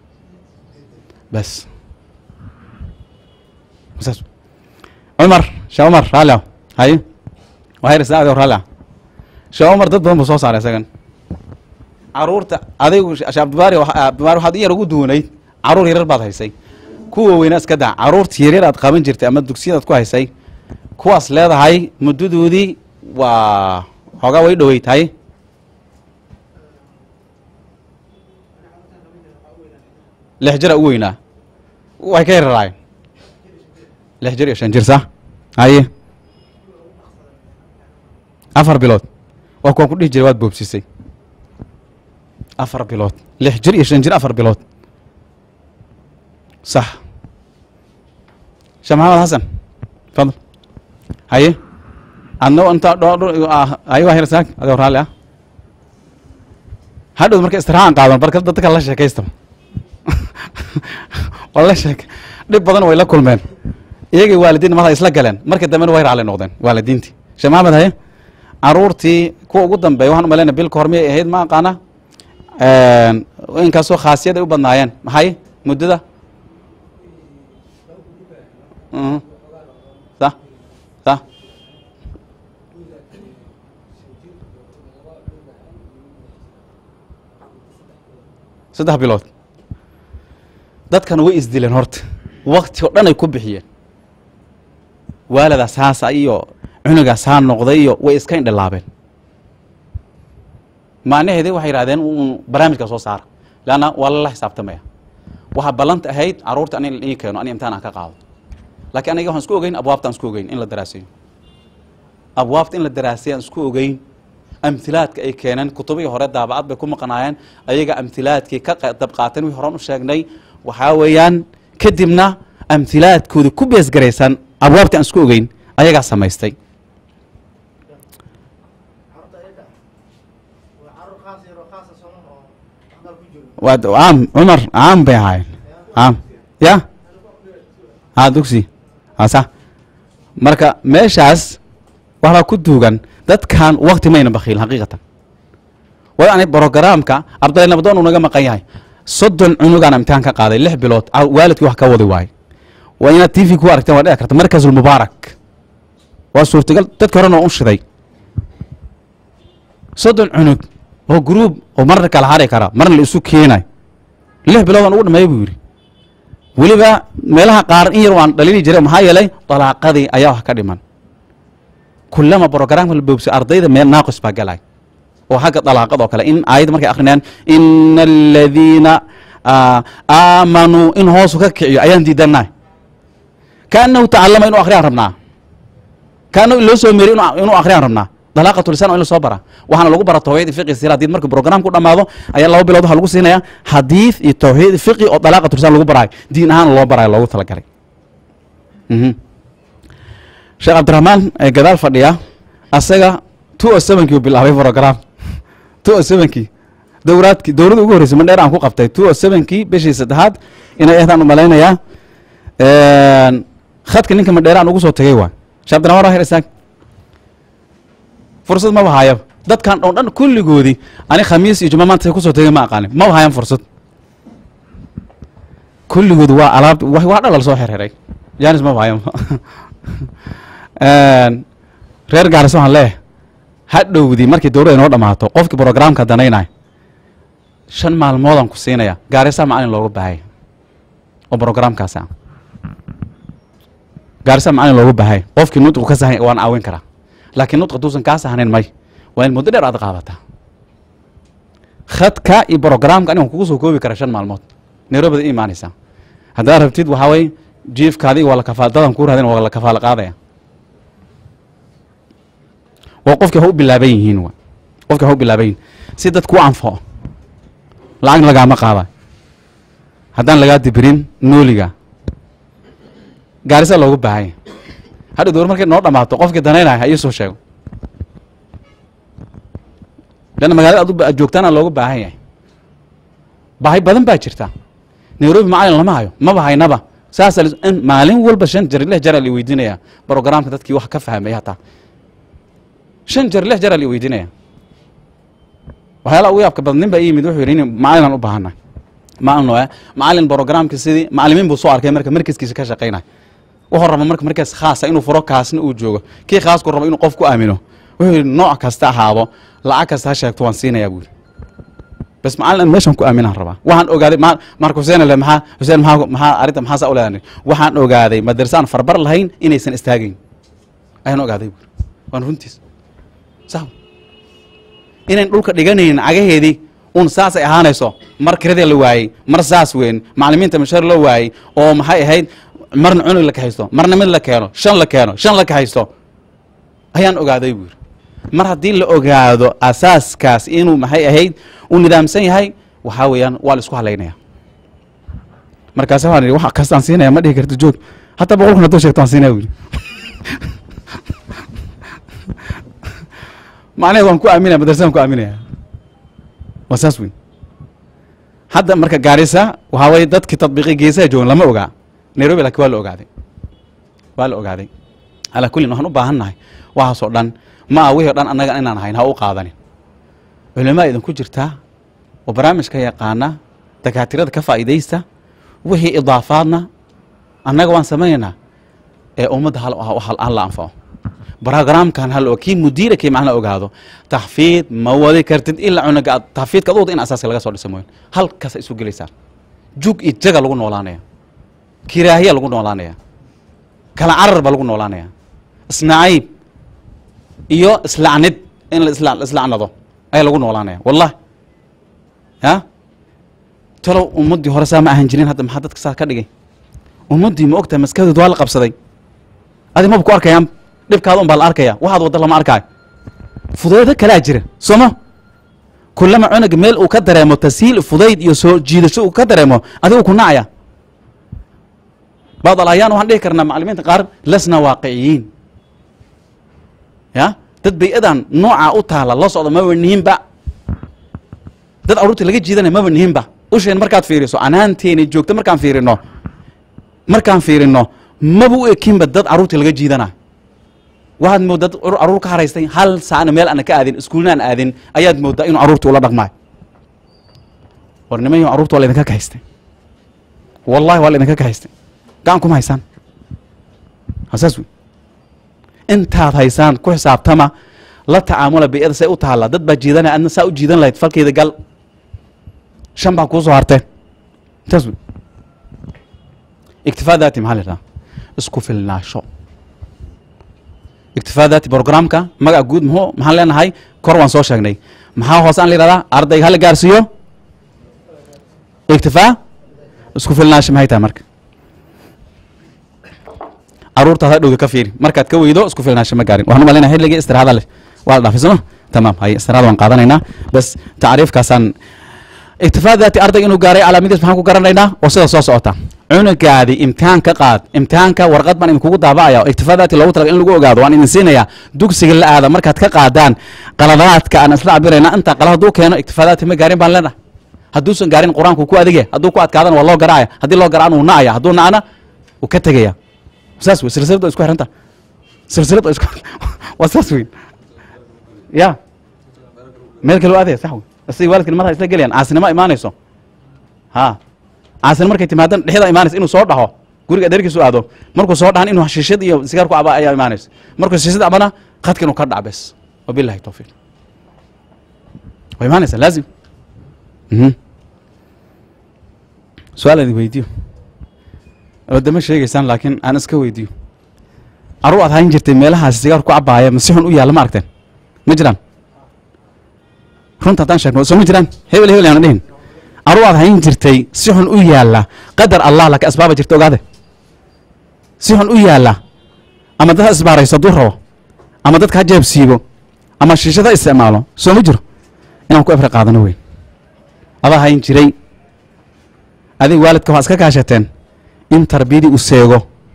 bas saas cumar shee cumar raalli ah haye waxay saa adio raalli ah shee cumar dad badan buu soo saaray isagan caruurta adigu shee abdibaari abdibaari waxaad in yar ugu duwanayd caruur yaryar baad haysay kuwa weynaa iska daa caruurta yaryar aad qaban jirtay ama dugsiyadaad ku haysay kuwaas leedahay muddadoodii waa xoogaa way dhoweyd haye lix jira u weynaa way ka yararaayeen lix jir iyo shan jir sa haye afar bilood waa kuwaan ku dhihi jiray waad boobsisay afar bilood lix jir iyo shan jir afar bilood sax sheekh maxamed xasan fadl haye adna inta haye waa hirsaag adigoo raalli ah hadhow marka istirahaan qaadan barka dadka la sheekaystaba waa la sheek dhib badan way la kulmeen iyagii waalidiin mada isla galeen markii dambena way raalli noqdeen waalidiintii sheekh maxamed haye caruurtii kuwa ugu dambeeya waxaan umalayna bilka hor miyay ahayd ma aqaana inkastoo khaasiyad ay u badnaayeen maxay muddada sa sa saddex bilood dadkan way isdileen horta wakti oo dhan ay ku bixiyeen waaladaa saasa iyo cunugaa saa noqday iyo way iska indhilaabeen macnaheedi waxay yidhahdeen un barnaamijka soo saara leanna waa lala xisaabtamaya waxaa ballanta ahayd carruurta an ii keeno ani imtixaan aan ka qaado laakiin aniga waxaan isku ogeyn abwaabta aan isku ogeyn in la daraaseeyo abwaabta in la daraaseeyo aan isku ogeyn amhilaadka ay keeneen kutubihii hore daabacad bay ku maqnaayeen ayaga amhilaadkii ka dab qaateen wixii horan u sheegnay waxaa weeyaan kadibna amhilaadkooda ku beesgaraysan abwaabtii aan isku ogeyn ayagaa samaystay carruurta ayaga waa carruur khaas yar oo khaasa sooma oo waxbaa ku jiro waa caam cumar caam bay ahaayeen caam ya ha dugsi ha sax marka meeshaas waxbaa ku duugan dadkan wakti mayna bakiilin xaqiiqatan waayo ani brogaraamka cabdalla nabdoon uu naga maqan yahay soddon cunugaan imtixaan ka qaaday lix bilood a- waalidkii wax ka wadi waayo waa inaad t v ku aragteen waa dhici karta markasulmubaarak waa suurtagal dadka horena waa u shiday soddon cunug oo gruub oo marna kala hari kara marna la isu keenay lix biloodaan ugu dhameeya buu yidhi weliba meelaha qaar in yar waan dhalini jiray maxaa yeelay dalaaqadii ayaa wax ka dhiman kulama brogramka la boobsay ardayda meel naaqis baa galay oo xagga dalaaqad oo kale in aayadda markay akrinayaan ina aladiina aamanuu in hoosu ka kiciyo ayaan diidanaa kaanahu tacalama inuu akhriyaan rabnaa kaanahu in loo soo meeriy inu- inuu akhriyaan rabnaa dalaaqatu lisan waa in la soo bara waxaana lagu bara tawxiid iyo fiqi sira hadii marka program ku dhamaado ayaa laba bilood waxaa lagu siinaya xadiid iyo tawxiid fiqi oo dalaaqatu lisan lagu baraayo diin ahaan loo baraayo loogu talagalay mhm sheekh cabdiraxmaan ee gadaal fadhiya asaga two o sevenkii uu bilaabay program two o sevenkii dowraadki dowladda ugu horreysay mandheer aan ku qabtay two o sevenkii bishii saddexaad inay ahdaan u malaynayaa khadka ninka mandheere aan ugu soo tagay waa shaabdinamar waa hir isaag fursad maba haayaba dadkan oo dhan kulligoodii ani khamiis iyo juma maanta say kusoo tagay ma aqaanin maba hayan fursad kulligood waa alaab wa- waa dhalal soo xirxiray janis maba hayan reer gaarisa waxaan leeyahay hadhowdii markii dowladda inoo dhammaato qofkii programka danaynaya shan maalmoodaan ku siinaya gaarisa macalin looga baahaya oo programkaasi ah gaarisa macalin looga baahaya qofkii nutqu ka sahan waan caawin karaa laakiin nutq haduusan kaa sahnayn may waa in muddo dheer aad qaadataa khadka iyo programka anigan kugu soo koobi kara shan maalmood nairobida i imaanaysaa haddaad rabtid waxaa weye jiifkaadi waa la kafaal dadan kuu raadin waa la kafaalo qaadaya waa qofkii ha u bilaaban yihiin wa qofkii ha u bilaaban yihiin si dadku u anfaco lacag lagaama qaada haddaan lagaa dibirin nooliga gaarisa loogu baahanya hadha dowr markay noo dhammaato qofkii danaynaya ha ii soo sheego leanna magaalada adu aad joogtaana looga baahan yahay baahi badan baa jirta nairobi macalin lama hayo maba haynaba saasa in maalin walba shan jeer lix jeer aa la weydiinaya programka dadkii wax ka fahmay hataa shan jeer lix jeer aa la weydiinaya waxyaalaha ugu yaabka badan nin baa ii yimid wuxuu yidhi in macalinaan u baahanay macalin oo macalin programka sidii macalimiin buu soo arkay marka markaskiisa ka shaqaynay wuxuu raba marka markaas khaasa inuu furo kaasna uu joogo kii khaasku raba inuu qof ku aamino wuxuu yidhi nooc kasta ahaado lacag kasta ha sheegto waan siinayaa buu yidhi bas macalin aan meeshan ku aaminaan rabaa waxaan ogaaday ma marka xuseen le maxaa xuseen maxaa maxaa arrinta maxaa saa u leedahay waxaan ogaaday madrasa aan farbar lahayn inaysan istaagayn ayaan ogaaday buu yidhi waan runtiis sax inayn dhulka dhiganaynin cagaheedii un saasay ahaanayso mar kirada la waayey mar saas weyn macalimiinta mashar loo waayey oo maxay ahayd marna cunug la kahaysto marna mid la keeno shan la keeno shan la kahaysto ayaan ogaaday buu yidhi mar haddii la ogaado asaaskaas inuu maxay ahayd uu nidaamsan yahay waxaa weeyaan waa la isku halaynaya markaas waxaan idhi wax kastaan siinaya ma dhihi karto joog hataa boqol kun hadduu sheegto waan siinaya buu yidhi macnaheed waan ku aaminaya madrasadaan ku aaminaya waa saas weyn hadda marka gaarisa waxaa weye dadkii tadbiiqi geesaha joogan lama ogaa nairobi laakiin waa la ogaaday waa la ogaaday calaa kullin waxaan u baahan nahay waxaasoo dhan ma ah wixii o dhan annaga inaan ahayn ha u qaadanin culimaa idinku jirtaa oo barnaamijka yaqaana dakaatirada ka faa'iidaysta wixii idaafaadna annaga waan samaynaynaa ee ummadda hal hal la anfaco brogramkan hal kii mudiira kii macna ogaado taxfiid ma wadi kartid ilaa cunuga aad taxfiidka ad wada in asaaska laga soo dhisa mooyan halkaasa isu gelaysaa jug iyo jaga lagu noolaanaya kiraahiya lagu noolaanaya kala carar baa lagu noolaanaya isnacaybiyo islacnid in la isla islacnado ayaa lagu noolaanaya wallahi ya talow ummaddii hore saa ma ahan jirin hadda maxaa dadka saa ka dhigay ummaddii ma ogtahay maskaxdood waa la qabsaday adi maba ku arkayaan dhibkaada un baa la arkaya waxaad wadda lama arkaayo fudaydo kalaa jira sooma kulama cunuga meel uu ka dareemo tashiil fudayd iyo soo jiidasho uu ka dareemo adigu ku nacaya bacd alayaan waxaan dhihi karnaa macalimiinta qaar lasna waaqiciyiin ya dad bay-adan noocaa u taala la socda maba nihinba dad aruurta laga jiidanaya maba nihinba usheen markaad fiiriso canaanteeni joogto markaan fiirino markaan fiirino maba u ekinba dad caruurta laga jiidana waxaad mooddaa dad caruur ka haraystay hal saacna meel ana ka aadin iskuulna aan aadin ayaad mooddaa inuu caruurta ula dhaqmaayo war niman carruurta waa laydinka kahaystay wallahi waa laydinka kahaystay gacan kuma haysaan saas wey intaad haysaan ku xisaabtama la tacaamula biyada say u taalla dad baa jiidanaya adna saa u jiidan lahayd falkeeda gal shan baa kuu soo harteen saas wey iktifaa daati maxaa la yidhaha isku filnaasho iktifaa daati programka magac guud muxuu maxaan leenahay kor waan soo sheegnay maxaa hoose aan la yidhahdaa ardayga hala gaarsiiyo iktifaa isku filnaasho maxay tahay marka caruurtaada dhowda ka fiiri markaad ka weydo isku filnaasho ma gaarin waxaan u malaynaya xilligii istiraxada leh waa la dhaafay sooma tamaam haye istiraxada waan qaadanaynaa bas tacriifkaasaan iktifaa daati ardayga inuu gaaray calaamadiis maxaan ku garanaynaa oo sida soo socota cunugaadi imtixaan ka qaad imtixaanka warqad baan idinkugu daabacaya iktifaadaati loogu talaga in lagu ogaado waan idin siinayaa dugsiga la aada markaad ka qaadaan qaladaadka aan isla cabirayna intaa qalad hadduu keeno iktifaadaati ma gaarin baan leenahay hadduusan gaarin qur-aanku ku adige hadduu ku adkaadana waa loo garaaya haddii loo garaan wuu na'aya hadduu na'ana wuu ka tegaya saas wey silsilad waa isku xiranta silsilad waa isku waa saas weyn ya meel kale waa adaya sax wey isaga waalidkan madaxa isla gelayaan caasinimo imaanayso ha caasina markay timaadan dhexda imaanaysa inuu soo dhaho guriga adeerkiisu aado markuu soo dhahan inuu shiishad iyo sigaar ku aba ayaa imaanaysa markuu shiishad abana khadka inuu ka dhac bes wabillahi tawfiiq waa imaanaysa laazim mhm su-aal idin weydiyo wadama sheegaysaan laakiin aan iska weydiyo carruur aad hayn jirtay meelahaasi sigaar ku cabaaya ma si xun u yaalla ma aragteen ma jiraan runta haddaan sheegno soo ma jiraan hebel hebel yaana dhihin carruur aad hayn jirtay si xun u yaalla qadar allah laka asbaaba jirta ogaade si xun u yaalla ama dad ha isbaarayso hadduu rabo ama dadka ha jeebsiibo ama shiishad ha isticmaalo soo ma jiro inaan ku efre qaadano weyn adaa hayn jiray adig waalidka waa iska kaashateen in tarbiyadii u seego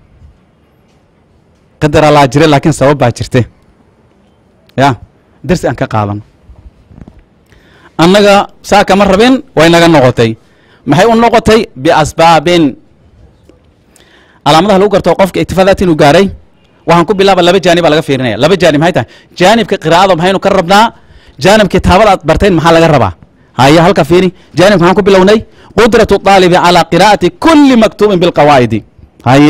qadar allaa jira laakiin sabab baa jirte ya darsi aan ka qaadano annaga saa kama rabin way naga noqotay maxay u noqotay biasbaabin calaamadaha lagu garto qofka iktifaadaat inuu gaaray waxaan ku bilaaba laba jaanib baa laga fiirinaya laba jaanib maxay tahay jaanibka qiraa'ada maxaynu ka rabnaa jaanib kitaabada aad barteen maxaa laga rabaa haya halka fiiri jaanibka maxaan ku bilownay qudratu طaalibi calى qiraa'ati kuli maktuubin bilqawaa'idi haye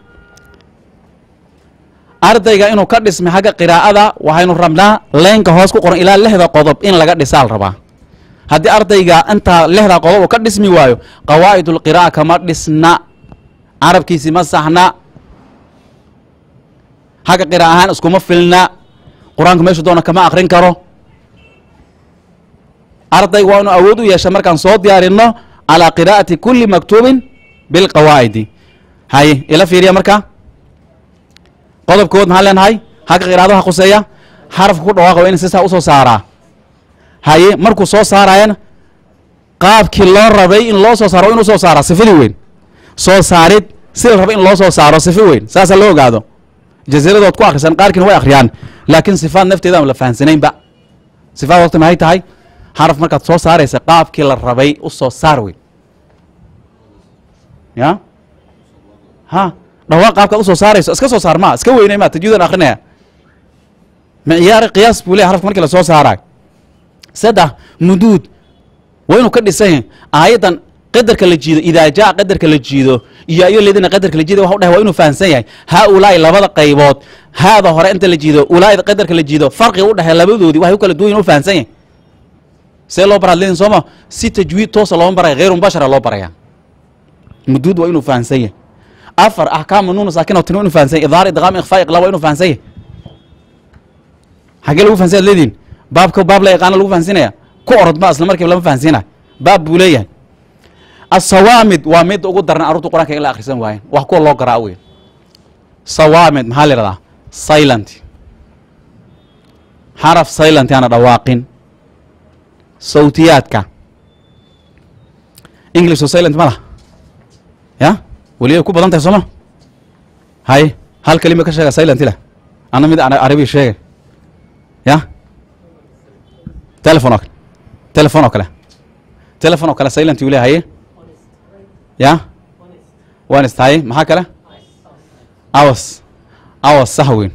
ardayga inuu ka dhismay xagga qiraa'ada waxaynu rabnaa leynka hoos ku qoran ilaa lixda qodob in laga dhisaal rabaa haddii ardayga intaa lixda qodob uu ka dhismi waayo qawaa'id اlqiraa'a kama dhisna carabkiisi ma saxna xagga qira ahaan iskuma filna qur-aanka meeshu doona kama akrin karo ardayga waa inu awood u yeesha markaan soo diyaarino calaa qiraa'ati kuli maktuubin bilqawaa'idi haye ila fiiriya marka qodobkood maxaan leenahay xagga qiraadaha khuseeya xarafka ku dhawaaqa waa in sisaa usoo saaraa haye markuu soo saarayana qaabkii loo rabay in loo soo saaro waa inuu soo saaraa sifadii weyn soo saarid si la rabay in loo soo saaro sifa weyn saasaa loo ogaado jaziradood ku akhrisan qaarkiina way akhriyaan laakiin sifaad nafteeda aan la fahansanaynba sifaad horta maxay tahay xaraf markaad soo saaraysa qaabkii la rabay u soo saar weyn ya ha dhawaaq qaabkaad usoo saarayso iska soo saar ma iska weynay ma tajwiidan akrinaya micyaari qiyaas buu leeyahy xarafka markii la soo saaraay saddex muduud waa inuu ka dhisan yahay aayaddan qadarka la jiido idaa jaa qadarka la jiido iyo ayo ledina qadarka la jiido waxa u dhahay waa inuu fahamsan yahay haa ulaa'i labada qaybood haada hore inta la jiido ulaa'ida qadarka la jiido farqiga u dhexeeya labadoodii waxay u kala duwan yihin u fahamsan yahay see loo baraa ledin sooma si tajwiid toosa looma baraya hayru mubashara loo baraya muduud waa inuu fahamsan yahay afar axkaamu nuunu saakin oo tin waa inuu fahamsan yahay idhaar idqaam ikhfaa iqlaa waa inuu fahamsan yahay xaggee lagu fahamsan yaad leediin baabka baab la yaqaana lagu fahamsinaya ku orod ma isla markiiba lama fahamsiina baab buu leeyahay asawaamid waa midda ugu daran arurta qur-aanka in la akhrisan waayen wax kuwa loo garaa weyn sawaamid maxaa la yidhahdaa silent xaraf silent aana dhawaaqin sawtiyaadka english oo silent ma lah ya weli ay ku badan tahay sooma hay hal kelima ka sheega silent leh ana mid arabi sheegay ya telefon oo kale telefon oo kale telefon oo kale silent uu leeyahay ya waanist haye maxaa kale awas awas sax weyn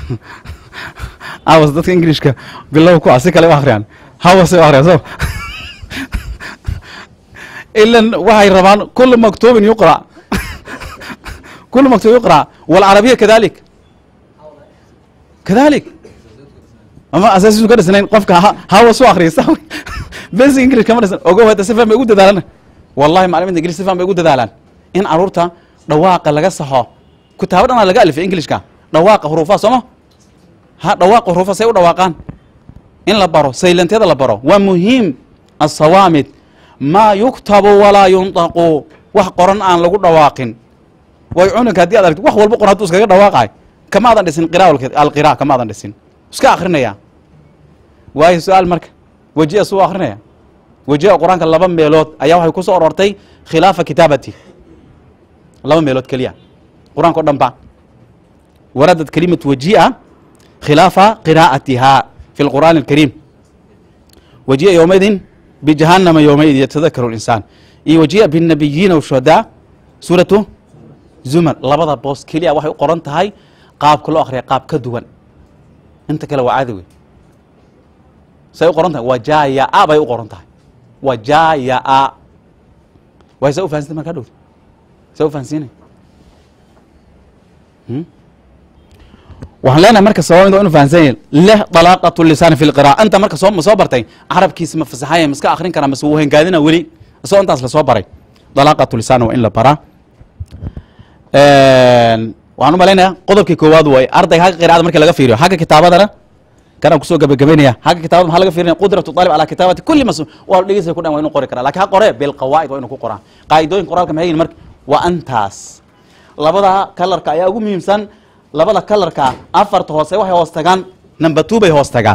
awas dadka englishka bilow ku ah si kale u akhriyaan hawas ay u akhriyaan so ilan waxay rabaan kulu maktuubin yuqra kulu maktuub yuqra walcarabiya kadalik kadalik ama asaasisu ka dhisnayn qofka hawas u akhriya sax weyn basic english kama dhisan ogow hadda si faham bay ugu dadaalaan wallahi macaliminta ingilish si faham bay ugu dadaalaan in caruurta dhawaaqa laga saxo kitaabo dhanaa laga alifay englishka dhawaaqa huruufaha sooma ha dhawaaqa huruufa say u dhawaaqaan in la baro saylanteeda la baro waa muhiim asawaamid maa yuktabu walaa yunطaqu wax qoran aan lagu dhawaaqin way cunanka haddii ad argti wax walba qoran hadduu iskaga dhawaaqay kama adan dhisin qira alqira kama adan dhisin iska akrinaya waayo su-aal marka wejiya suu akrinaya wejiha qur-aanka laba meelood ayaa waxay ku soo orortay khilaafa kitaabati laba meelood keliya qur-aanka o dhan ba waradad kalimatu waji'a khilaafa qiraa'atiha fi lqur'aani alkariim waji'a yowmaidin bijahannama yowmaidin yatadakaru linsaan iyo waji'a binnabiyiina washuhadaa suuratu zumar labada boos keliya waxay u qoran tahay qaabka loo akhriya qaab ka duwan inta kale waa caadi wey say u qoran tahay wajayaa bay u qoran tahay wajayaa way sa u fahansintay markaa dhowr sa u fahansiinay Hmm? waxaan leenahay marka sababid waa inu fahansan yahin leh dalaaqatu lisaani fi lqira'a inta marka soo ma soo bartay carabkiisa ma fasaxaya ma iska akrin karaa mase wuu hengaadina weli isagoo intaas lasoo baray dalaaqatu lisaan waa in la baraa waxaan u malaynayaa qodobkii koowaad way ardayga xagga qiraa'ada markii laga fiiriyo xagga kitaabadana kanaan kusoo gabagabaynaya xagga kitaabada maxaa laga fiirinaya qudratu talib calaa kitaabati kulli mas waa dhegeysa ku dhan waa inuu qori karaa lakin ha qore bilqawaa'id waa inuu ku qoraa qaa'idooyin qoraalka maxay yihin marka waa antaas labada kalarka ayaa ugu muhiimsan labada kalarka afarta hoose waxay hoos tagaan number two bay hoos tagaan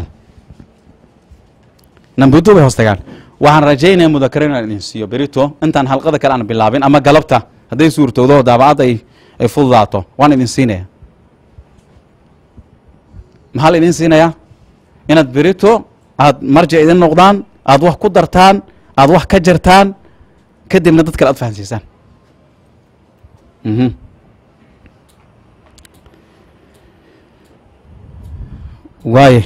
number two bay hoos tagaan waxaan rajaynaya mudakaro inaan idin siiyo berito intaan halqada kale aan bilaabin ama galabta hadday suurtowdo daabacadda ay ay fududaato waan idin siinaya maxaa la idin siinayaa inaad berito aad marjic idin noqdaan aad wax ku dartaan aad wax ka jartaan kadibna dad kale aad fahansiisaan mhm waaye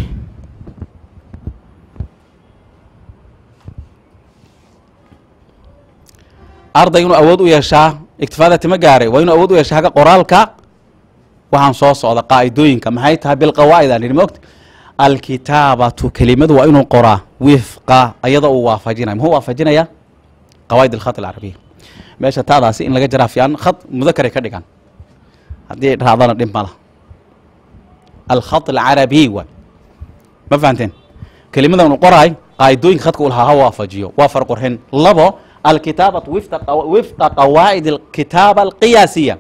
arday inuu awood u yeeshaa iktifaadati ma gaaray waa inuu awood u yeeshaa hagga qoraalka waxaan soo socda qaa'idooyinka maxay tahay bilqawaa'id aan idhi mogta alkitaabatu kelimadu waa inuu qoraa wifqa iyadoo uu waafajinaya muxuu waafajinaya qawaa'id alkhat alcarabiya meesha taadaasi in laga jaraa fiican khad mudakaray ka dhigan haddii ay raacdana dhib mala alkhat alcarabiy waay ma fahanteen kelimada unu qoraay qaa'idooyinka khadka u lahaa ha waafajiyo waa farqurxin labo alkitaabatu wifqa qawa- wifqa qawaa'id alkitaaba alqiyaasiya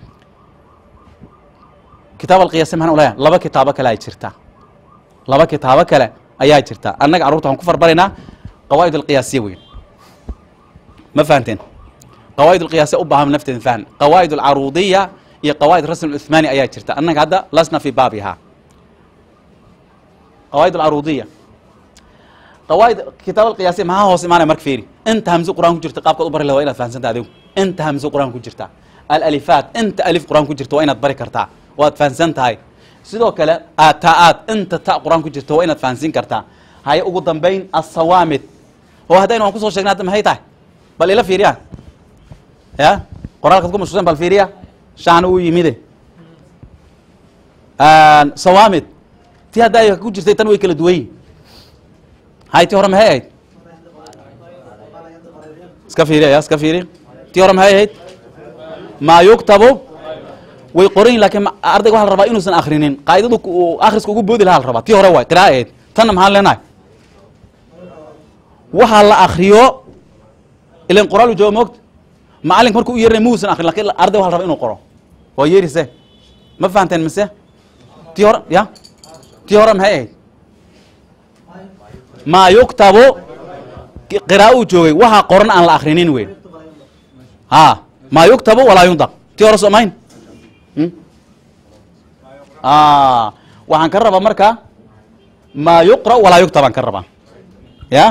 kitaab alqiyaasiya maxaan u leeyahay laba kitaabo kale ay jirtaa laba kitaabo kale ayaa jirta annaga carruurta waxaan ku farbaraynaa qawaa'id alqiyaasiya weyn ma fahanteen qawaa'id alqiyaasiya u baahan nafteeda fahan qawaa'id alcaruudiya iyo qawaa'id rasm uthmani ayaa jirta annaga hadda lasna fi baabiha qawaa'id alcaruudiya qawaa'id kitaab alqiyaasiya maxaa hoos imaanaya marka fiiri inta hamse qur'aan ku jirta qaabkaad u bari lahaa waa inaad fahansanta adigu inta hamse qur'aan ku jirta alalifaat inta alif qur'aan ku jirta waa inaad bari kartaa waad fahansan tahay sidoo kale aata'aad inta ta qur'aan ku jirta waa inaad fahansiin kartaa haye ugu dambayn asawaamid oo haddaynu waan kusoo sheegnay hadda maxay tahay bal ila fiiriya ya qoraalkaad ku mashquulsan bal fiiriya shacna uu yimide sawaamid tii hadda ay ku jirtay tan way kala duwan yihin hay tii hore maxay ahayd iska fiiriya ya iska fiiriya tii hore maxay ahayd maa yuktabu way qoran yihin lakin ma- ardayga waxa la rabaa inuusan akrinin qaa'idadu ku- akhriska ugu boodi lahaa la rabaa tii hore waay qira'a ahayd tanna maxaan leenahay waxaa la akriyo ilan qoraal u jooga moogta macalink markuu u yeerinay muusan akrin lakin arday waxa la rabaa inuu qoro waa yeerise ma fahanteen mise tii hore ya tii hore maxay ahayd maa yuktabu qira'a uu joogay waxaa qoran aan la akrinin weyn ha maa yuktabu walaa yundaq tii hore soomayn Hmm? Ah, waxaan ka rabaa marka maa yuqra walaa yuktab aan ka rabaa ya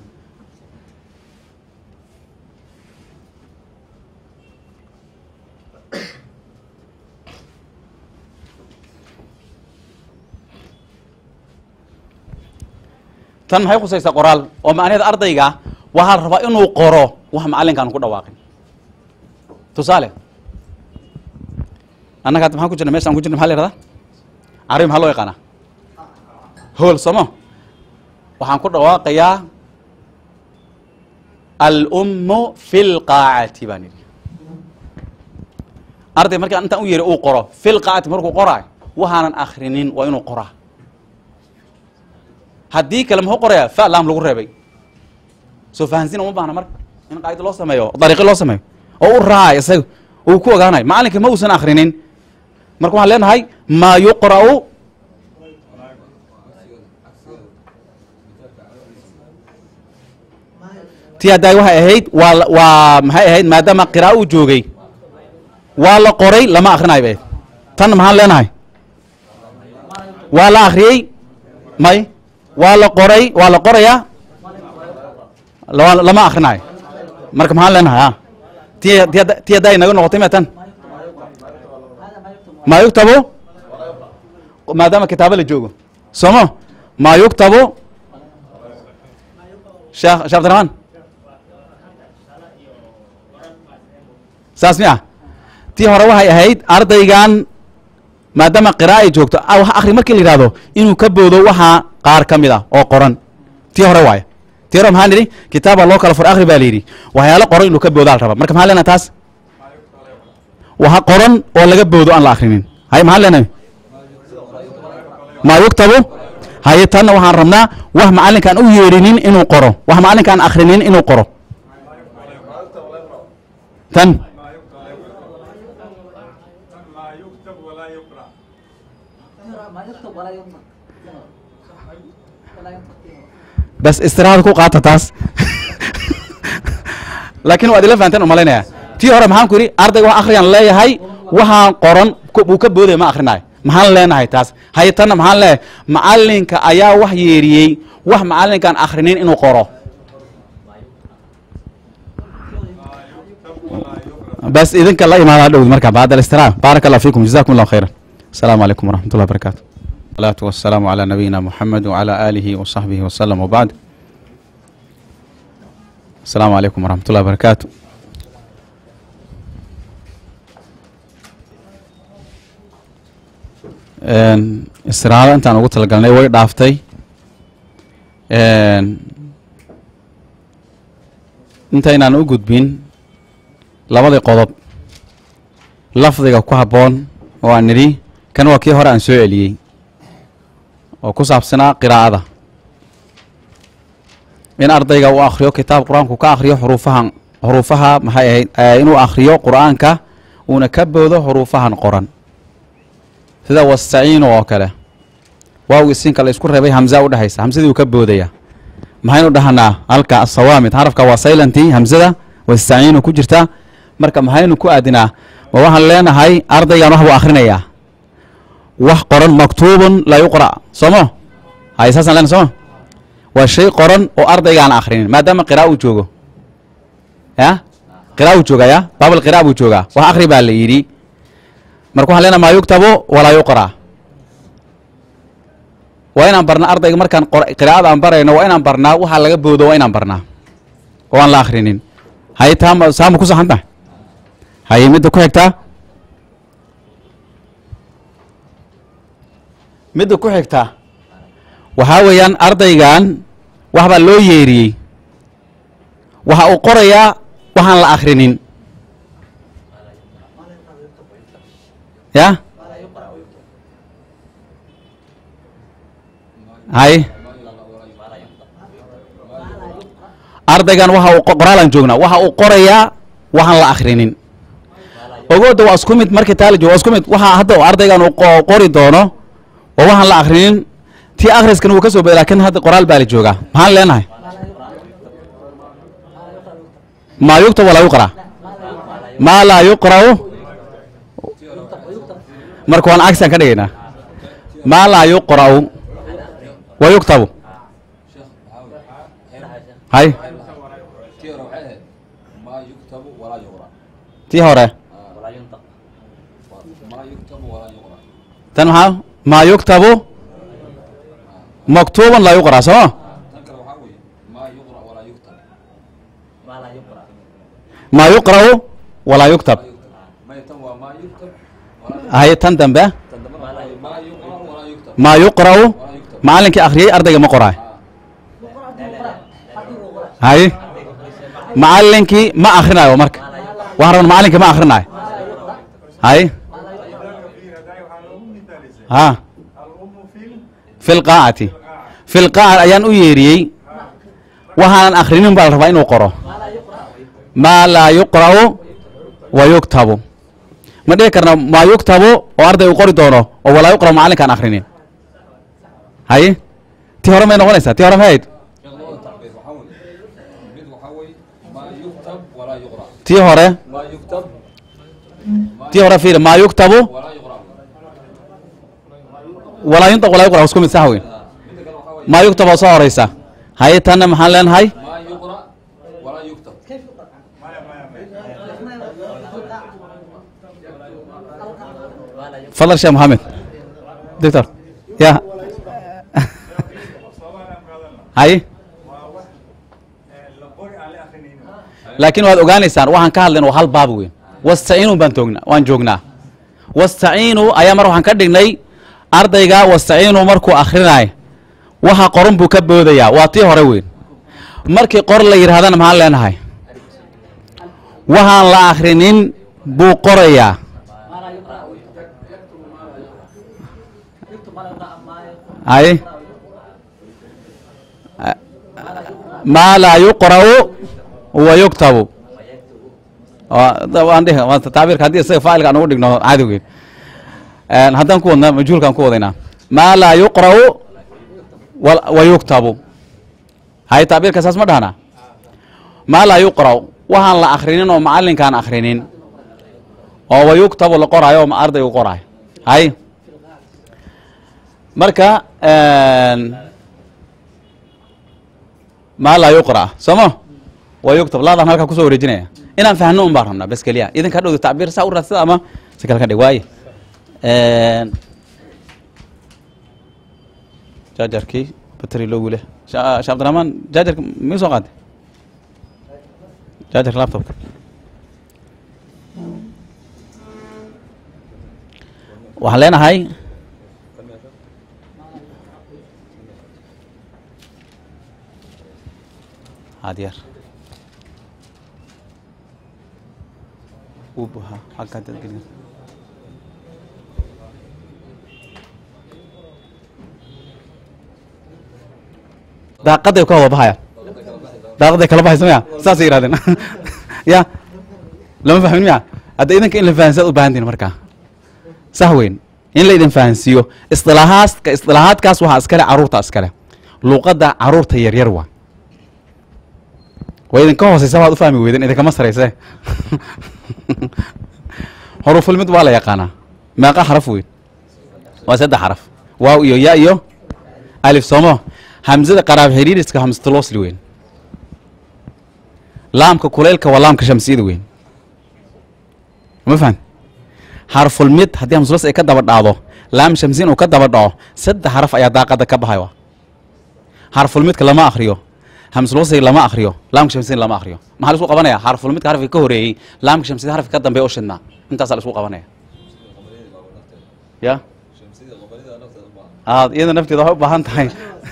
tan maxay khusaysaa qoraal oo macnaheeda ardayga waxaa la rabaa inuu qoro wax macalinka aan ku dhawaaqin tusaale annaga hadda maxaan ku jirna meshaan ku jirna maxa la yihahdaa carabi maxaa loo yaqaanaa hool somo waxaan ku dhawaaqayaa alummu fi lqaacati baan yidhi arday markaan intaan u yeeray uu qoro fi lqaacati markuu qoraayo waxaanan akrinin waa inuu qoraa haddii kale muxuu qorayaa fa laam lagu reebay soo fahansin uma baahna marka in qaaido loo sameeyo dariiqo loo sameeyo oo u raacay isaga uu ku ogaanayo macalinka ma uusan akrinin marka waxaan leenahay maa yuqra'u ti haddaay waxay ahayd waa la- waa maxay ahayd maadaama qira'a uu joogay waa la qoray lama akhrinayo bay tan maxaan leenahay waa la akhriyey may waa la qoray waa la qorayaa la- lama akhrinayo marka maxaan leenahay a ti ti ti haddaa inaga noqotay ma tan maa yuktabu maadaama kitaabo la joogo somo maa yuktabu sheekh sheekh abdiraxmaan saas mi ah tii hore waxay ahayd ardaygan maadaama qira'a ay joogto ah, wax akhri markii la yidhahdo inuu ka boodo waxaa qaar ka mid ah oo qoran tii hore waaye tii hore maxaan nidhi kitaaba loo kala fur akhri baa la yidhi waxyaalo qoran inuu ka boodaa la rabaa marka maxaan leenahay taas waxa qoran oo laga boodo aan la akhrinin hay maxaan leenahay maa yuktabu haye tanna waxaan rabnaa wax macallinkaan u yeedhinin inuu qoro wax macallinkaan akhrinin inuu qoro tan ما يكتب ولا يقرأ ما يكتب ولا ينطق ولا ينطق bas istiraada ku qaata taas laakiin waad ila fahanteen umalaynaya tii hore maxaan ku yidhi ardayga wax akhriyaan leeyahay waxaan qoran ku- uu ka boodaya ma akhrinayo maxaan leenahay taas haye tanna maxaan leeyahay macallinka ayaa wax yeeriyey wax macallinkaan akhrinin inuu qoro bas idinka la imaada dhow marka bacd alistiraha baaraka allah fiikum jazakum allah khayran asalaamu calaykum waraxmat ullah barakatu salaatu wasalaamu calaa nabiyina muxamed wacala aalihi wasaxbihi wasalam wabacd asalaamu calaykum waraxmat ullah barakaatu istiraado intaan ugu talagalnay way dhaaftay intaynaan u gudbin labadii qodob lafdiga ku habboon oo aan nidhi kan waa kii hore aan soo celiyey oo ku saabsanaa qiraa'ada in ardayga uu akhriyo kitaab qur-aanku ka akhriyo xuruufahan xuruufaha maxay ahayd eh, inuu akhriyo qur-aanka uuna ka boodo xuruufahan qoran sida wastaciinu oo kale waawgii siinka la isku reebay hamza u dhexaysa hamsadii uu ka boodaya maxaynu dhahanaa halka asawaamid xarafka waa saylantii hamsada wastaciinu ku jirta marka maxaynu ku aadinaa ma waxaan leenahay ardaygan wax buu akhrinayaa wax qoran maktuubun laa yuqra soomo hay saasaan leenahay sooma waa shay qoran oo ardaygaan akhrinin maadaama qira'a uu joogo ya qira'a uu jooga ya baabal qira'a buu joogaa wax akhri baa la yidhi marka waxaan leenahay maa yuktabu walaa yuqra waa inaan barnaa ardayga markaan qor- qiraa'ada aan barayno waa inaan barnaa waxaa laga boodo waa inaan barnaa oo aan la akhrinin haye taama saama ku saxan tahay haye midda ku xigtaa midda ku xigtaa waxaa weeyaan ardaygan wax baa loo yeeriyey waxa uu qorayaa waxaan la akhrinin ya hay ardaygan waxa uu qo- qoraalaan joognaa waxa uu qorayaa waxaan la akhrinin ogooda waa isku mid markii taa la joogo waa isku mid waxa hadda uu ardaygan uu qo- qori doono waa waxaan la akhrinin tii akhriskan wuu ka soo beda laakiin hadda qoraal baa la joogaa maxaan leenahay maa yuktab walaa yuqra maa laa yuqra'u marka waan cagsiaan ka dhigaynaa maa laa yuqra'u wa yuktabu hay tii hore waxay ahayd maa yuktabu walaa yuqra tii hore maa yuktabu walaa yuqra tan maxaa maa yuktabu maktuuban laa yuqra sooma tan kale waxaa weeye maa yuqra walaa yuktab maa yuqra'u walaa yuktab maya tan waa maa yuktab walaa hay tan dambe tan dambe waxaa weeye maa yuqra walaa yuktab maa yuqra'u walaa yuktab macallinkii akhriyey ardayga ma qoraay hay macallinkii ma akhrinayo marka waxaan rabna macallinkii ma akhrinayo hay ha الأم في fi lqaacati fi lqaaca ayaan u yeeriyey waxaanan akhrinin baa la rabaa inuu qoro maa laa yuqra'u wa yuktabu ma dhihi karna maa yuktabu oo arday uu qori doono oo walaa yuqra'u macallinkaan akhrinin haye tii hore may noqonaysaa tii hore may ahayd labada tacbiir waxaa weeye mid waxaa weeye maa yuktab walaa yuqra tii hore maa yuktab maa tii hore fiiri maa yuktabu ولا يقرأ walaa yuntaq walaa yuqra isku mid sax weyn midda kale waxaa weeye maa yuktab oo soo horeysa haye tanna maxaan leenahay ما يقرأ ولا يكتب كيف يقرأ؟ maya maya maya fadal sheekh maxamed doctor ya sababaan aan qaadan lahaa haye waa wax eh, la qori aan la akrinayno laakiin waad ogaanaysaan waxaan ka hadlayn waa hal baab weyn wastaciinu baan toognaa waan joognaa wastaciinu ayaa mar waxaan ka dhignay ardayga wastaciinu markuu akhrinaay waxa qoran buu ka boodayaa waa tii hore weyn markii qor la yidhahdana maxaan leenahay waxaan la akhrinin buu qorayaa ما لا يقرأ يكتب ما لا يقرأ ما يقرأ haye maa laa yuqra'u wa yuktabu Waa- da- waan dhihi waa tacbiirka haddii isaga faacilka aan ugu dhigno caadi weyn Een, haddaan ku wadnaa majhuulkaan ku wadaynaa maa laa yuqra'u wal- wa yuktabu haye tacbiirka saas ma dhahna maa laa yuqra'u waxaan la akhrinin oo macallinkaan akhrinin oo wa yuktabu la qoraayo oo ma ardaygu qoraayo haye marka een, maa laa yuqra sooma wa yuktab laadaan halkaa kusoo wareejinaya inaan fahno un baan rabnaa bas keliya idinka dhowda tacbiir saa u raadsada ama si kale ka dhig waaye jaajarkii bateri loo wile sha sha cabdiraxmaan jaajarka mii soo qaaday jaajarka laptopka waxaan leenahay hadyar uu buhaa halkaa dad gelin daaqaday ka wada baxaya daaqaday kala baxaysa maya saasay yidhahdeen ya lama fahmin miya hadda idinka in la fahansaad u baahan tihin markaa sah weyn in la idin fahansiiyo istilaahaadka istilaahaadkaas waxaa iskale caruurta iskale luuqadda caruurta yaryar waa waa idinka hooseysa waad u fahmi weyden idinkama sarayse xurufulmid waa la yaqaanaa meeqa xaraf weyn waa saddex xaraf waaw iyo ya iyo alif soomo hamzada qaraab xiriiriska hamsatulosli weyn laamka kuleylka waa laamka shamsiyada weyn ma fahan xarfulmid haddii hamsulos ay ka daba dhacdo laam shamsiin uu ka daba dhaco saddex xaraf ayaa daaqada ka baxay xarfulmidka lama akriyo hamsulwasiga lama akriyo laamka shamsiin lama akriyo maxaa la isku qabanaya xarfulmidka xarafka ka horeeyey laamka shamsiyada xarafka ka dambeeya oo shidnaa intaasaa la isku qabanaya ya aad iyada nafteeda waxay u baahan tahay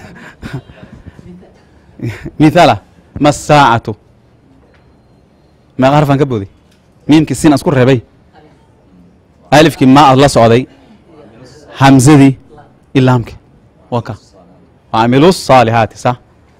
mithaala ma saacatu meeqa harfaan ka booday miimkii siin aan isku reebay alifkii maa la socday hamzadii ilaamki waa ka waamilu الصaalixaati sax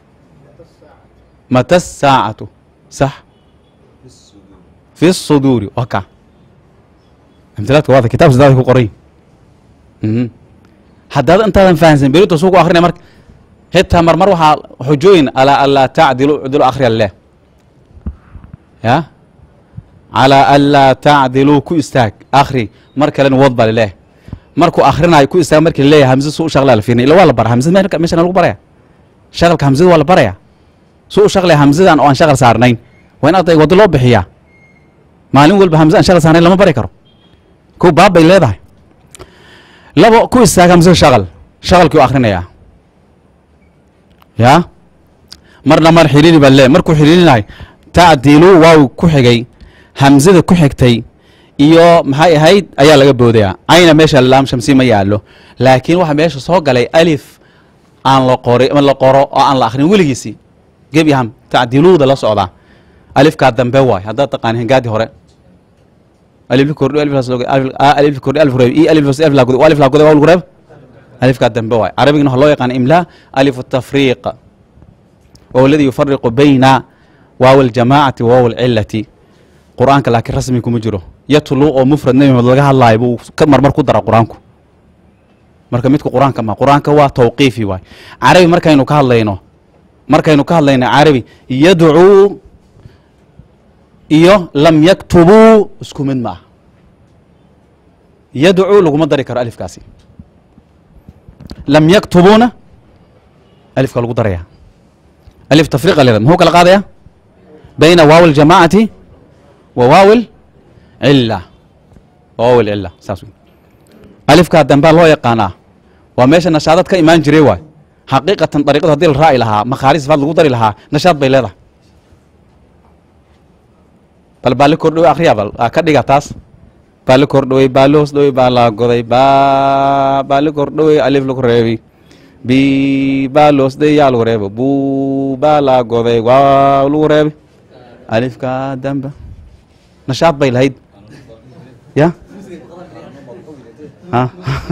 mata الsaacatu sax fi الصuduuri waa ka amtilaadka waada kitaabka sidaada ku qoray mhm haddaad intaadan fahansan berito suu ku akrinaya marka xitaa marmar waxaa xujooyin alaa anlaa tacdilu cdilu akhriya leh ya calaa anlaa tacdiluu ku istaag akhri mar kalena wad ba lileh markuu akhrinayo ku istaag markii laleeyahay hamzada su u shaqlaa la fiirnay ila waa la bara hamzada me meeshan lagu baraya shaqalka hamzada waa la baraya su u shaqlaya hamzadan oo aan shaqal saarnayn waa in ardayga waddo loo bixiyaa maalin walba hamza aan shaqal saarnayn lama bari karo ko baab bay leedahay labo ku istaag hamzada shaqal shaqalkii u akhrinayaa ya marna mar xiriiri baa le markuu xiriirinahay tacdilu waaw ku xigay hamzada ku xigtay iyo maxay ahayd ayaa laga boodaya ayna meesha laam shamsi ma yaalo laakiin waxaa meesha soo galay alif aan la qori la qoro oo aan la akrin weligiisii gebi aham tacdiluuda la socdaa alifkaa dambe waay haddaad taqaan hingaadi hore alif kordhi alif alif kordhi alif reeb i alif alif la guday alif la guday waa lagu reeb alifkaa dambe waay carabigana waxaa loo yaqaan imlaa alif tafriiq وهو الذي يفرق بين واو الجماعة وواو العلة قرآنك لكن رسمي كم جرو يتلو أو مفرد نبي مدلقها الله يبو كمر مركو درا قرآنكو marka midka quraanka ma quraanka waa tawqiifi waay carabi markaynu ka hadlayno markaynu ka hadlayno carabi yadcuu iyo lam yaktubuu isku mid maaha yadcuu laguma dari karo alifkaasi lam yaktubuuna alifka lagu daraya alif tafriqa leeda muxuu kala qaadaya bayna waawi اljamaacati wa waawi cila waawi cila saas wey alifkaa dambaa loo yaqaanaa waa meesha nashaadad ka imaan jiray waay xaqiiqatan dariiqadu hadii la raaci lahaa makhaari sifaad lagu dari lahaa nashaad bay leedahay bal baali kordhowey akriya bal aa ka dhiga taas baali kordhowey baali hoos dhowey baa la goday ba baali kordhowey alif lagu reebi bi baa loos dhey yaa lagu reebo bu baa la goday waa lagu reebi alifka damba nashaad bay lahayd ya ha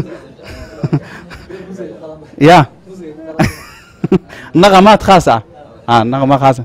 ya naqamaad khaas ah a naqamaad khaasa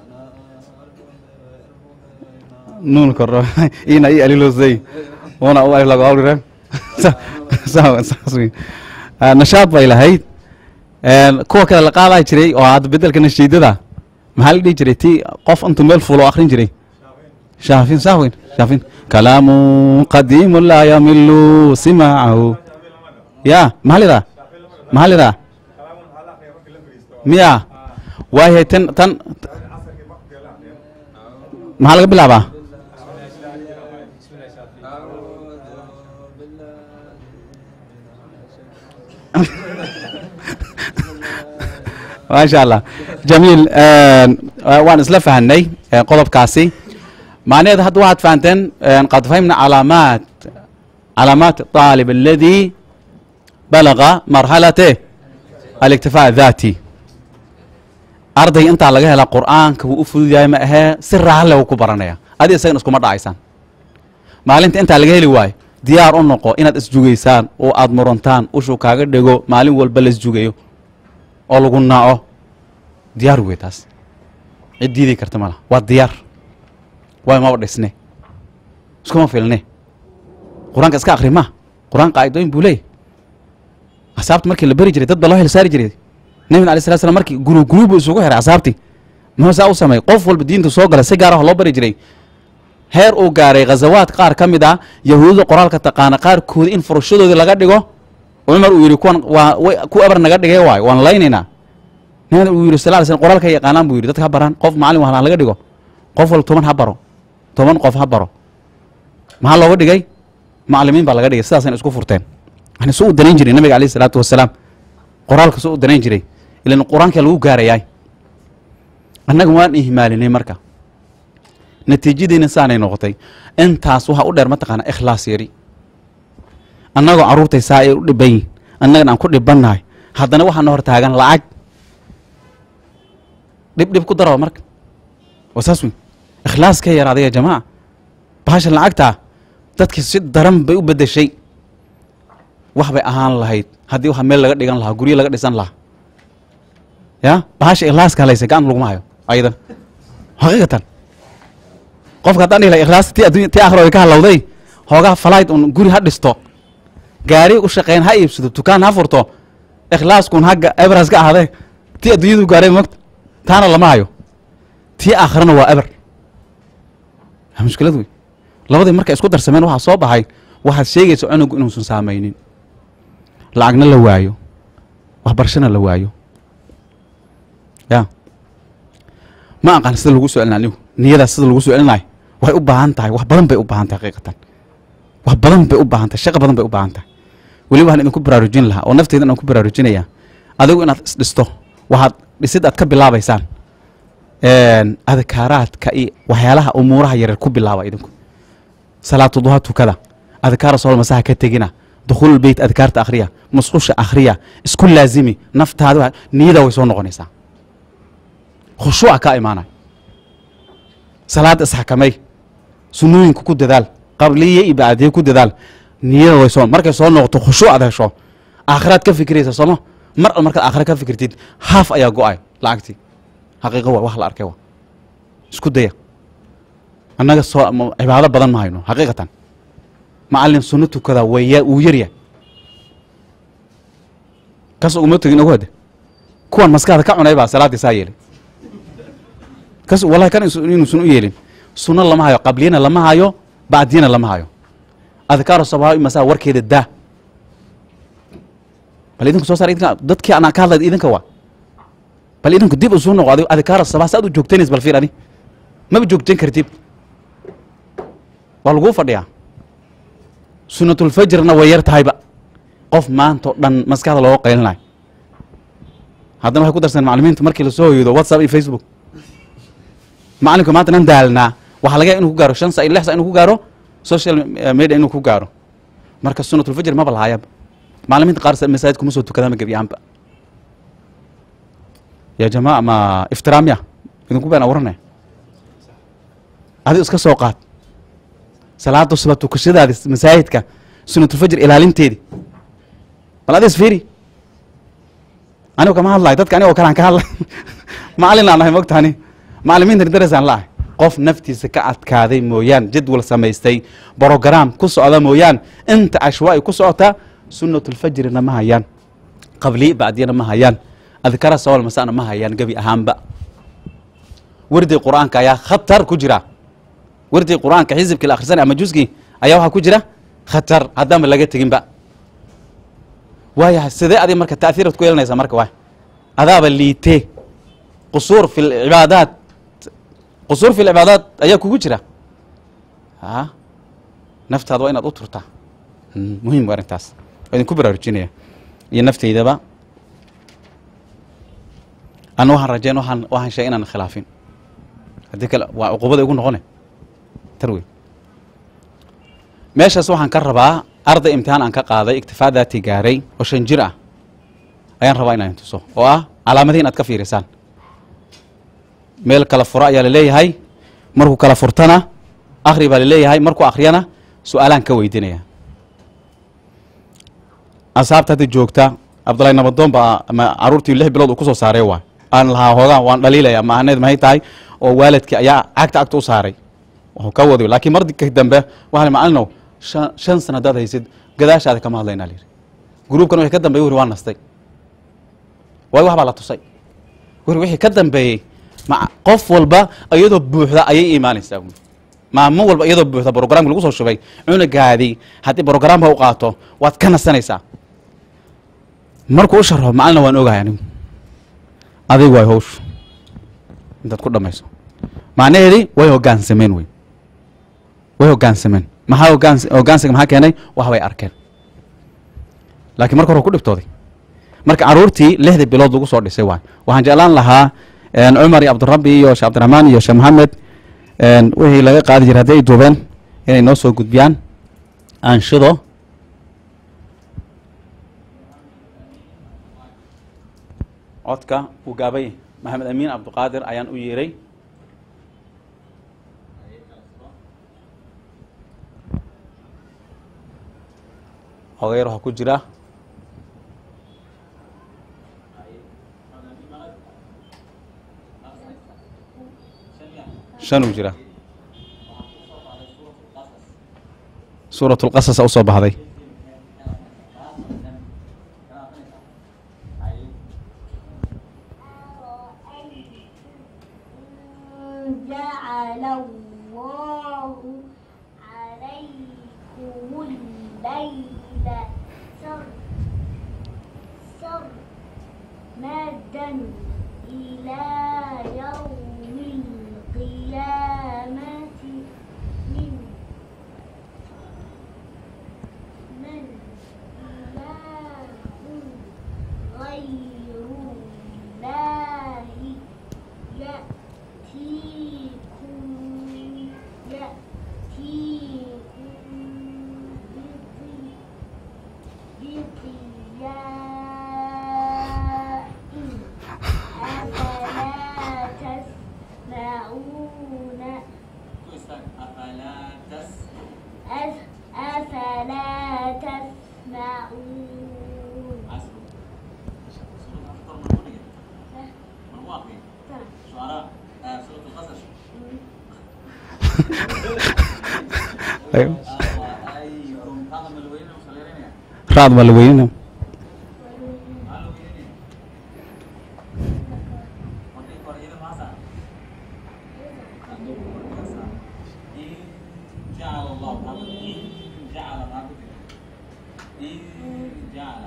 nuun kordho ina i alilosay una u alif lagu awrire saas wey nashaad bay lahayd kuwa kale la qaadaa jiray oo hadda bedelka nashiidada maxaa la dhihi jiray ti qof intuu meel fulo akrin jiray shaafin sax weyn shaafin kalaamu qadiimu laa yamilu simaacahu ya maxaa la yidhaha maxaa la yidhaha miya waayahay tan tan maxaa laga bilaabaa maasha allah jamiil waan isla fahanay qodobkaasi macnaheed hadda waxaad fahanteen qad fahimna calaamaat calaamaat طaalib aladi balaga marxalate aliktifaa daati arday intaa laga helaa qur'aanka wuu u fudud yahay ma ahee si raalle u ku baranaya adi isagana iskuma dhacaysaan maalinta intaa laga heli waayo diyaar u noqo inaad isjugaysaan oo aad murantaan ushuu kaaga dhego maalin walba la isjugayo oo lagu naaco diyaar wey taas cid diidi karta mala waa diyaar waay maba dhisne iskuma filne qur-aanka iska akri ma qur-aan qaa'idooyin buu leeyahy asaabta markii la beri jiray dad ba loo hel saari jiray nebigna alay slat slam markii guru guru buu isugu xiray asaabtii muxuu saa u sameeyey qof walba diinta soo gala si gaar ah loo bari jiray heer uu gaaray khazawaad qaar ka mid ah yahuudada qoraalka taqaana qaarkooda in furashadoodii laga dhigo cumar uu yidhi kuwan waa way ku ebar naga dhigay waayo waan laynaynaa nabigna uu yidhi sal ly slm qoraalka yaqaanaan buu yidhi dadka ha baraan qof maalin wahla laga dhigo qof walba toban ha baro toban qof ha baro maxaa looga dhigay macalimiin baa laga dhigay sidaasayna isku furteen yani su u danayn jiray nabiga alayh isalaatu wasalaam qoraalka su u danayn jiray ilan qur-aanka lagu gaarayaay annaga waan ihmaalinay marka natiijadiina saanay noqotay intaas waxaa u dheer mataqaana ikhlaas yari annagoo carruurtay saa ay u dhiban yihin annagana aan ku dhibannahay haddana waxaana hor taagan lacag dhib dhib ku daraba marka waa saas wey ikhlaas ka yaraaday ya jamaaca bahasha lacagtaa dadki si daran bay u beddeshay wax bay ahaan lahayd haddii waxa meel laga dhigan lahaa guryo laga dhisan lahaa ya bahasha ikhlaaska halaysa gacan laguma hayo ayadan xaqiiqatan qofka haddaan dhihi laha ikhlaas ti addunya ti aakhira way ka halowday hoogaa falayd un guri ha dhisto gaari u shaqeyn ha iibsado dukaan ha furto ikhlaaskun hagga ebras ka ahaadee ti adduunyadu gaaray mogta taana lama hayo tii aakhirana waa eber waa mushkilad wey labadii markay isku darsameen waxaa soo baxay waxaad sheegaysa cunugu inuusan saamaynin lacagna la waayo waxbarashana la waayo ya ma aqaan sida lagu soo celina anigu niyadaas sida lagu soo celinayo waxay u baahan tahay wax badan bay u baahan tahay xaqiiqatan wax badan bay u baahan tahay shaqo badan bay u baahan tahay weli waxaan idinku baraarujin lahaa oo nafteydan aan ku baraarujinayaa adigu inaad isdhisto waxaad dhisid aad ka bilaabaysaan adkaaraadka iyo waxyaalaha umuuraha yaryar ku bilaaba idinku salaatu duha tukada adkaara sool masaha ka tegina dukhuul beyt adkaarta akhriya musqusha akhriya isku laazimi naftaada niyada way soo noqonaysaa khushuuca ka imaanay salaada isxakamay sunooyinka ku dadaal qabliye iyo bacdiye ku dadaal niyada way soo markay soo noqoto khushuuc aad hesho aakhiraad ka fikiraysa sooma mar al markaad aakhira ka fikirtid haaf ayaa go-ay lacagtii xaqiiqo waa wax la arkay waa isku daya annaga soo cibaado badan ma hayno xaqiiqatan macalin sunno tukada waya wuu yarya kas uguma tegin ogu hade kuwan maskaxda ka cunay baa salaaddii saa yeelay kas wallahi kan inuusan u yeelin sunno lama hayo qabliyana lama hayo bacdiyana lama hayo adkaaru sabaahi masaa warkeeda daa bal idinku soo saar idinka dadkii anaa ka hadlay idinka waa bal idinku dib usuu noqo adigo adkaaru sabah saad u joogtanays bal fiir adi maba joogtan kartid waa laguu fadhiyaa sunatulfajrna way yar tahayba qof maanta o dhan maskaxda looga qaylinayo haddana waxay ku darsan macalimiinta markii lasoo hoydo whatsapp iyo facebook macalinku maanta nan daalnaa waxaa laga yahay inuu ku gaaro shan sa iyo lix sa inuu ku gaaro social media inuu ku gaaro marka sunatulfajr maba lahaayaba macalimiinta qaar sa- masaajid kuma soo tukadaama gebi ahaanba ya jamaa ma iftiraamya idinku been awaranaya adigo iska soo qaad salaada suba tukashadaadi masaajidka sunatulfajr ilaalinteedi bal adis fiiri anigo kama hadlayo dadka anigoo kalean ka hadlay macalin aan nahay mogtani macalimiintan darasaan laahay qof naftiisa ka adkaaday mooyaan jadwal samaystay brogram ku socda mooyaan inta ashwaa'i ku socota sunatulfajrina ma hayaan qabli bacdiyana ma hayaan adkara sawal masana ma hayaan gebi ahaanba wardi qur-aanka ayaa khatar ku jira wardi qur-aanka xisibkii la akhrisanay ama juskii ayaa waxaa ku jira khatar haddaanba laga teginba waayahay sidee adi marka taaiirad ku yeelanaysaa marka waay adaaba liitee qusuur fi lcibaadaat qusuur fi lcibaadaat ayaa kugu jira a naftaada waa inaad u turtaa Mm, muhiim waa arrintaas waa idinku baraarujinaya iyo nafteydaba ana waxaan rajayn waxaan waxaan sheegay inaan khilaafin haddii kale waa cuqubada igu noqone tar wey meeshaas waxaan ka rabaa arday imtixaan aan ka qaaday iktifaa daati gaaray oo shan jir ah ayaan rabaa inaan tuso oo ah calaamadihi in aad ka fiirisaan meel kala furo ayaa laleeyahay markuu kala furtana akhri baa laleeyahay markuu akhriyana su-aalaan ka weydinaya asxaabta hadda joogta cabdullahi nabadoon baa ama caruurtii lix bilood uu ku soo saaray waay aan lahaa hoogaan waan dhaliilaya maahaneed maxay tahay oo waalidkii ayaa cagta agta u saaray wuxuu ka wadayo laakiin marka dambe waxaa li macalinow shan shan sana haddaad haysid gadaashaada kama hadlaynaa layidhi gruubkan wixii ka dambeeyey wuri waa nastay waayo wax baa la tusay wuri wixii ka dambeeyey ma qof walba iyadoo buuxda ayay imaanaysaa buuri. maalmo walba iyadoo buuxda brogramka lagu soo shubay cunugaadii haddii brogramka u qaato waad ka nasanaysaa markuu u sharxo macalina waan ogahay anigu adigu waay hawshu intaad ku dhamayso macnaheedii way hoggaansameen wey way hoggaansameen maxaa hoggaans hoggaansiga maxaa keenay wax bay arkeen laakiin marka hore ku dhibtooday marka caruurtii lixdii bilood lagu soo dhisay waay waxaan jeclaan lahaa een, cumar iyo cabdirabbi iyo sheekh cabdiraxmaan iyo sheekh maxamed een, wixii laga qaadi jiray haddii ay duubeen inay noo soo gudbiyaan aanshido codka uu gaabay maxamed amiin cabdiqaadir ayaan u yeeray hogayar waxaa ku jira shan uu jira suurat lqasas a usoo baxday جعل الله عليكم الليل سر سرمدا إلى يوم القيامة من من إله غير الله يأتيكم يأتيكم بضي- بضياء أفلا تسمعون أف- أفلا تسمعون raad baa la weynina جعل الله إن جعل جعل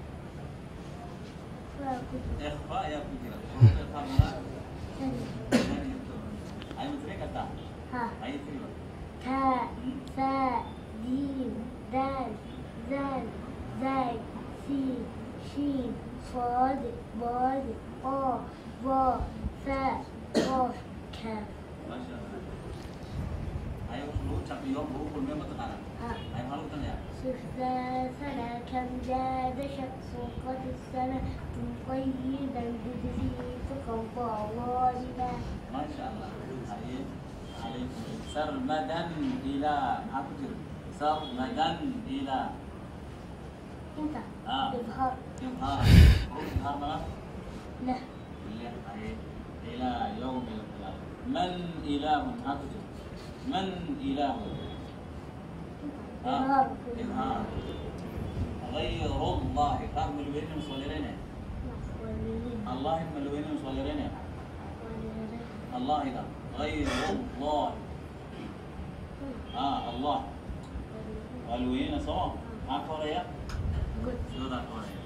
فاكل إخفاء يا كجرا إخفاء منا سن أي مثلك أنت ها أي كلمة تاء ثاء جيم دال زال زاي سين شين صاد ضاد قاف ظا ثاء قاف كاف ما شاء الله أيรู้จักยกรู้คนไม่มาตรฐาน ها ไอ้เขารู้ตั้งแต่ سفلى سنة كم جاد شخص قد السنة مقيدا بدليل فقط ظالما ما شاء الله عليك عليكم سرمدا إلى أكثر سرمدا إلى انت آه. إظهار إظهار إظهار ملا له إلى يوم القيامة من إله أكثر من إله آه. إظهار إظهار غير الله فهم الوين مصورين الله هم الوين مصورين الله إذا غير الله آه الله والوين سوا ما كوريا سودا كوريا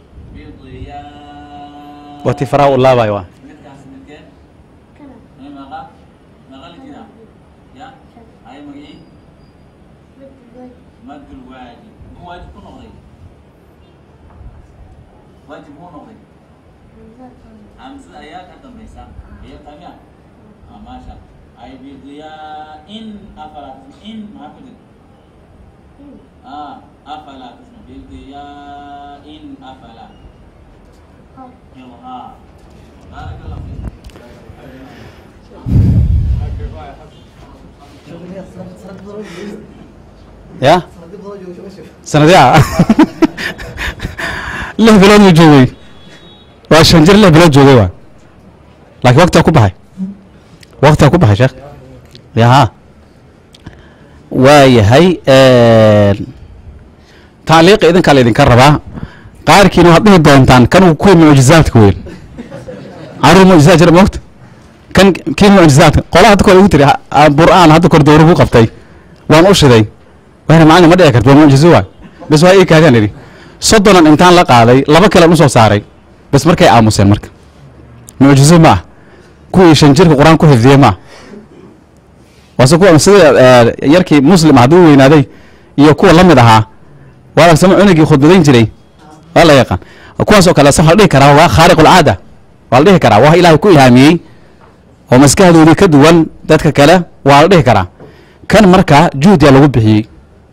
بضياء wati faraa u laabay waa midkaas midkeen كلام ee maqa maqa la jira ya ay magii madul waajib mu waajib ku noqday waajib mu noqday hamsada ayaa ka dambaysa iyo tamiya ah maasha ay bidiyaa in afala in maxaa ku jira ah afala tusma bidiyaa in afala ilhaa بارك الله فيك ya sanadyaa lix bilood uu joogay waa shan jir lix bilood joogay waa laakiin waktigaa ku baxay waktigaa ku baxay sheekh yaha waayahay tacliiqa idinkaa la idinka rabaa qaarkiina waxaad dhihi doontaan kan uu kuwii mucjizaadka weyn caruur mucjizaad jira moogta kan kii mucjizaadka qola hadda kore ugu tiri ha- ha- bur'aan hadda kore dowra ku qabtay waan u shiday waana macalin ma dhici karto waa mucjizo waay bas waa ii kaagaan idhi soddonan intaan la qaaday laba kalean usoo saaray bas markay aamuseen marka mucjizo ma ah kuwii shan jirka qur-aan ku xifdiyey ma ah waase kuwa sida eh, yarkii muslim ah hadduu weynaaday iyo kuwa la mid ahaa waa lagsama cunugii khudbadayn jiray waa la yaqaan kuwaas oo kale se waa la dhihi karaa waa khaariq ulcaada waa la dhihi karaa wax ilaahay ku ilhaamiyey oo maskaxdoodii ka duwan dadka kale waa la dhihi karaa kan marka juhdiya lagu bixiyey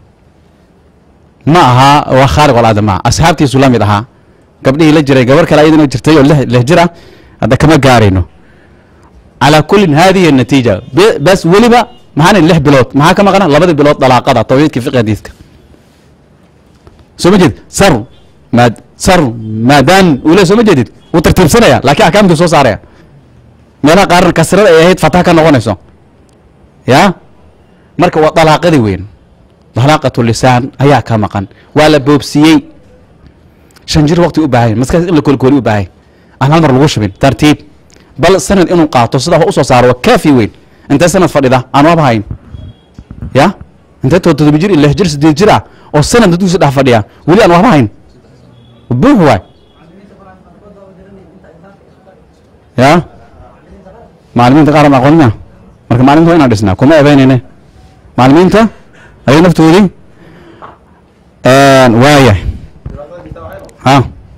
ma aha waa khaariq ulcaada ma aha asxaabtiisu la mid ahaa gabdhihii la jiray gabar kale ayadana jirtay oo lix lix jir ah hadda kama gaarayno calaa kullin hadihi natiija Be- bas weliba maxaan idhi lix bilood maxaa ka maqana labadii bilood dalaaqada tawxiidka fiqi hadiiska soo ma jeedid sar maad sar maadaan ule soo ma jeedid wuu tartiibsanaya laakiin axkaamtuu soo saaraya meelaha qaarna kasrada ay ahayd fataha ka noqonayso ya marka waa dalaaqadii weyn dalaaqatu lisaan ayaa ka maqan waa la boobsiyey shan jir waqti u baahay maskax in la koolkooli u baahay aan hal mar lagu shubin tartiib bal sanad inuu qaato sidaa wax usoo saaro waa kaafi weyn intee sanad fadhida aan waaba hayn ya intee to todoba jir iyo lix jir sideed jir ah oo sanad dugsi dhex fadhiya weli aan waxba hayn buux waay ya macalimiinta qaar aan aqoonina marka macalimiinta waa inaan dhisnaa kuma ebeynayne macalimiinta ayay naftoodii waaya ha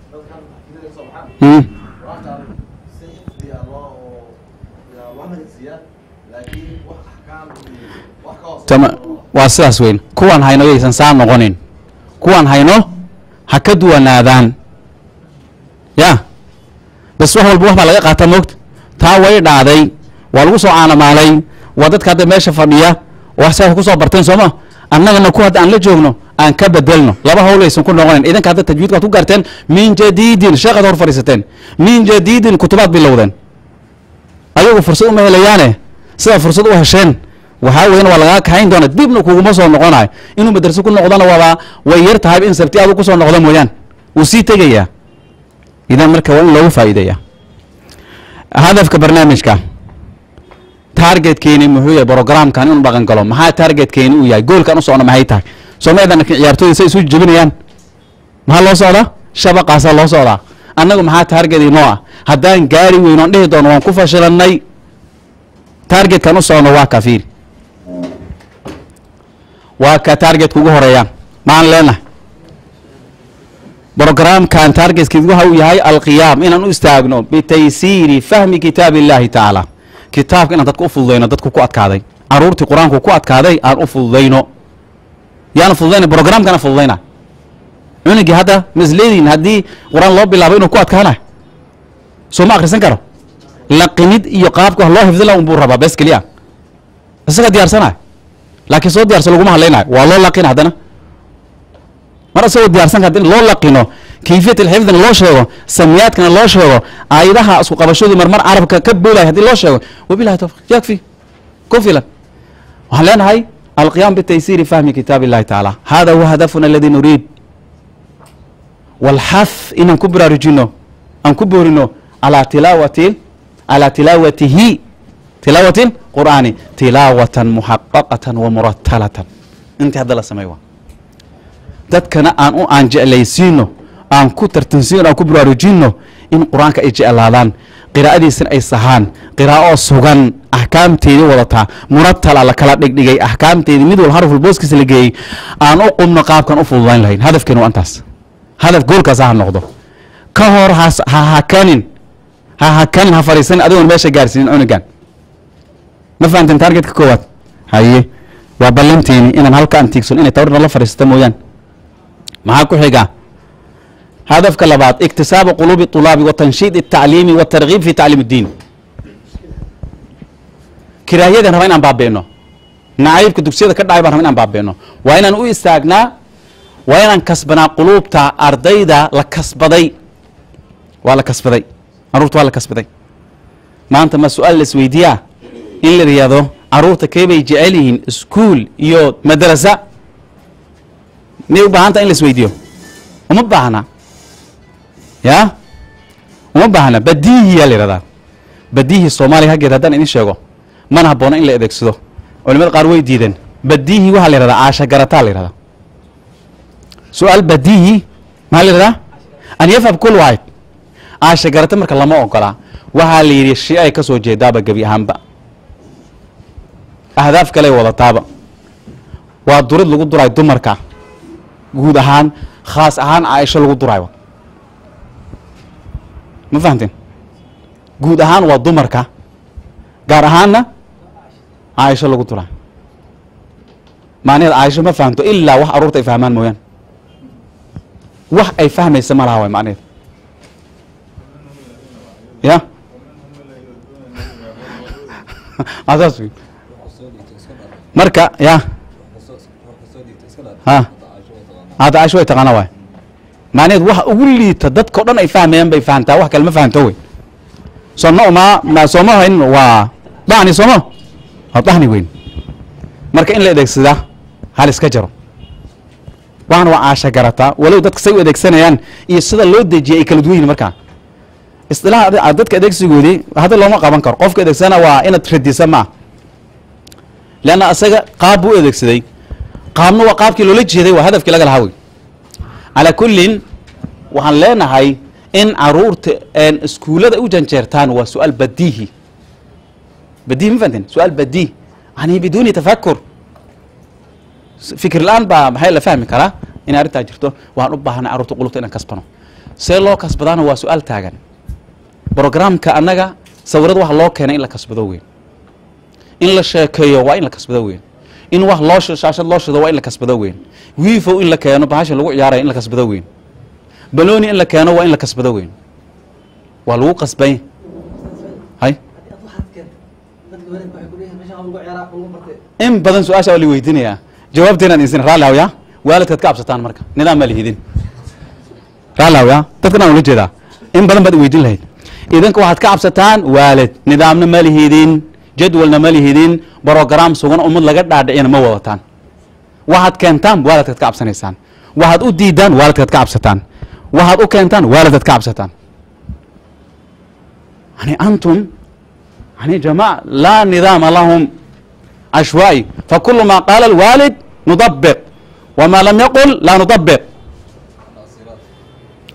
mm. tama waa sidaas weyn kuwaan hayno yaysan saa noqonin kuwaan hayno ha ka duwanaadaan ya bas wax walba wax baa laga qaataa moogta taa way dhaaday waa lagu soo caanamaalay waa dadka hadda meesha fadhiya wax saa ku soo barteen sooma annagana ku hadda aan la joogno aan ka bedelno laba hawl aysan ku noqonin idinka hadda tajwiidka waad ku gaarteen min jadiidin sheekhaad hor fadhiisateen min jadiidin kutubaad bilowdeen ayagu fursad uma helayaane sidaa fursad u hesheen waxaa weyan waa lagaa kaxayn doona dibna kuguma soo noqonayo inuu madraso ku noqdona waaba way yar tahay in sabti aadu kusoo noqdo mooyaan wuu sii tegayaa idan marka waa in loogu faa'iideeya hadafka barnaamijka targetkeeni muxuu yahay programkan inuu dhaqan galo maxaa targetkeeni uu yahay goolkan u socno maxay tahay soo ma eedan ciyaartooyda say isu jebinayaan maxaa loo socdaa shabaqaasaa loo socdaa annagu maxaa taarget inoo ah haddaan gaari weyn oon dhihi doono waan ku fashilanay taargetkan u socno waa ka fiiri waa ka taargetka ugu horeeyaan maan leenahay brogramkan taargetkiis waxa uu yahay alqiyaam inaan u istaagno bitaysiiri fahmi kitaab illahi tacaala kitaabka inaan dadka u fududayno dadku ku adkaaday caruurtii qur-aanku ku adkaaday aan u fududayno yaan fududayna brogramkana fududayna cunugii hadda masleediin haddii qur-aan loo bilaabo inuu ku adkaana soo ma akhrisan karo laqinid iyo qaabka wax loo xifdila unbuu rabaa bes keliya isaga diyaarsanay laakiin soo diyaarsan laguma hadlaynayo waa loo laqina haddana mar isagoo diyaarsan ka loo laqino kayfiyat alxifdina loo sheego samiyaadkana loo sheego aayadaha isku qabashadu marmar carabka ka boolaya haddii loo sheego wabilahi tawfiq yakfi ku filan waxaan leenahay alqiyam bitaysiiri fahmi kitaab illahi tacaala hada huwa hadafuna aladi nuriid walxaf inaan ku baraarujino aan ku boorino calaa tilaawati calaa tilaawatihi tilaawati qur'aani tilaawatan muxaqaqatan wa muratalatan intii hadda la sameey waa dadkana aan u aan jeclaysiino aan ku tartansiino aan ku baraarujino in qur-aanka ay jeclaadaan qiraa'adiisana ay sahaan qiraa'o sugan axkaamteedii wadataa muratala la kala dhigdhigay axkaamteedii mid wal harful booskiisa la geeyey aan u qumno qaabkan u fududayn lahayn hadafkeena waa intaas hadaf goolkaas ha noqdo ka hor has ha hakanin ha hakanin ha fadhiisanin adigoon meesha gaarsiinin cunugan ma fahamteen taargetka koowaad haye waa ballanteeni inaan halka aan tiigsan inay tabarna la fadhiisata mooyaan maxaa ku xiga hadafka labaad iktisaabu quluubi طulaabi wa tanshiid الtacliimi wa targiib fi tacliim الdiin kiraahiyadan raba inaan baabeeno nacaybka dugsiyada ka dhacay baan raba inaan baabeeno waa inaan u istaagnaa waa inaan kasbanaa quluubta ardayda la kasbaday waa la kasbaday caruurta waa la kasbaday maanta ma su-aal la isweydiiyaa in la yidhaahdo caruurta keebay jecel yihiin iskuol iyo madrasa miyay u baahanta in la isweydiiyo uma baahna ya uma baahna badiihiyaa la yidhahdaa badiihi soomaaliya haggeed haddaan idin sheego mana habboona in la adeegsado culimada qaar way diideen badiihi waxaa la yihahdaa caasha garataa la yihahdaa su-aal badiihi maxaa la yihahdaa an yafham kul waahid caasha garata marka lama ogolaa waxaa la yidhi shi ay ka soo jeedaaba gebi ahaanba ahdaaf kaley wadataaba waa durid lagu duraay dumarka guud ahaan khaas ahaan caaisho lagu duraayo ma fahamteen guud ahaan waa dumarka gaar ahaanna caaisho lagu duraayo macnaheed caaisho ma fahamto ilaa wax aruurta ay fahmaan mooyaan wax ay fahmaysa ma laha waay macnaheed ya asaas wey marka ya ha hadda caaisho way taqaana waay macnaheed waxa ugu liita dadka o dhan ay fahmayaan bay fahamtaa wax kale ma fahamto wey sooma ma ma sooma hayn waa dacni sooma waa dacni weyn marka in la adeegsadaa hal iska jaro waxana waa caasha garataa walow dadka say u adeegsanayaan iyo sida loo dejiyay ay kala duwan yihin markaa isilaaha dadka adeegsigoodii hadda looma qaban karo qofka adeegsana waa inaad radisa ma ah leanna isaga qaab buu u adeegsaday qaabna waa qaabkii loola jeeday waa hadafkii laga lahaa wey calaa kullin waxaan leenahay in caruurta iskuullada u janjeertaan waa su-aal badiihi badihi ma fahanteen su-aal badiih yani biduuni tafakur fikir la-aan baa maxay la fahmi karaa inay arrintaa jirto waxaan u baahanay carruurta qulubta inaan kasbano see loo kasbadaana waa su-aal taagan brogramka annaga sawirada waxa loo keenay in la kasbado weyn in la sheekeeyo waa in la kasbado weyn in wax loo shaashad loo shido waa in la kasbado weyn wiifow in la keeno bahasha lagu ciyaaraya in la kasbado weyn balooni in la keeno waa in la kasbado weyn waa lagu qasbay hay in badan su-aasha waa la weydiinayaa jawaabteenaan insin raalli hawya waalidkaad ka absataan marka nidaam maa lihidin raalli hawya dadkan aan ula jeedaa in badan baad weydiin lahayd idinka waxaad ka cabsataan waalid nidaamna ma lihidin jadwalna ma lihidin brogram sugan ummad laga dhaadhicina ma wadataan waxaad keentaan waalidkaad ka cabsanaysaan waxaad u diidaan waalidkaad ka cabsataan waxaad u keentaan waalidkaad ka cabsataan yani antum yani jamac laa nidaama lahum cashwaa'i fakulu ma qaala alwaalid nudabiq wama lam yaqul laa nudabiq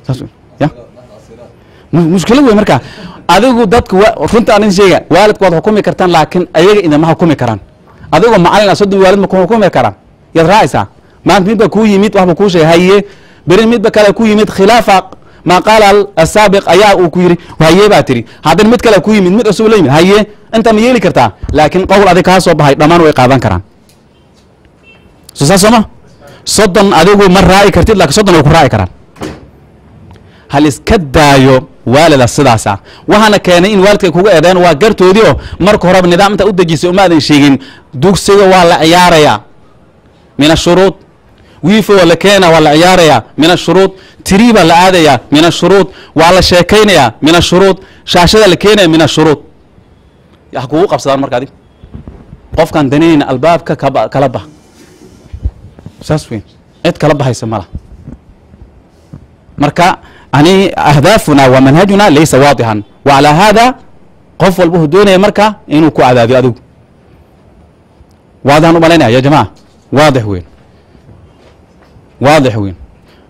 saas wey. ya mu- mushkilad wey marka adigu dadku wa- runta aan idin sheega waalidku waad xukumi kartaan laakiin ayaga idinma xukumi karaan adigoo macalin ah soddon waalid ma ku xukumi karaan yaad raacaysaa maanta midba kuu yimid waxba kuu sheegay haye beri midba kale ku yimid khilaafa maa qaala al- asaabiq ayaa uu ku yidhi haye baa tiri haddana mid kale ku yimid mid cusub la yimid haye inta ma yeeli kartaa laakiin qowl adig kaa soo baxay dhammaan way qaadan karaan so saas sooma soddon adigu ma raaci kartid laakiin soddon way ku raaci karaan hal iska daayo waalida sidaasa waxaana keenay in waalidka kuga eedeen waa gartoodii oo marka horeba nidaam inta u dejisay uma aadan sheegin dugsiga waa la ciyaarayaa min ashuruud wiifo waa la keenaya waa la ciyaarayaa min ashuruud tiri baa la aadayaa min ashuruud waa la sheekaynayaa min ashuruud shaashada la keenaya min ashuruud ya kugu qabsadaan marka adig qofkaan danayna albaabka kaba kala bah saas weyn cid kala bahaysa mala marka yani ahdaafuna wa manhajuna laysa waadixan wa calaa hada qof walba wuxuu doonaya marka inuu ku cadaadiyo adigu waadixan u malaynaya ya jamaca waadix weyn waadix weyn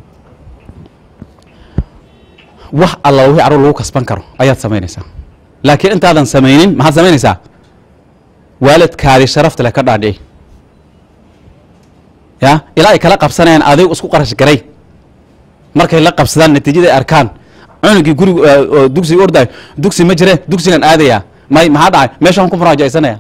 wax alla wixii carruur lagu kasban karo ayaad samaynaysaa laakiin intaadan samaynin maxaad samaynaysaa waalidkaadii sharafta leh ka dhaadhici ya ilaa ay kala qabsanayaan adigu isku qarash garay markay la qabsadaan natiijada ay arkaan cunugii gurig oo dugsiga ordayo dugsi ma jire dugsigan aadaya may maxaa dhacay meeshaan ku muraajacaysanaya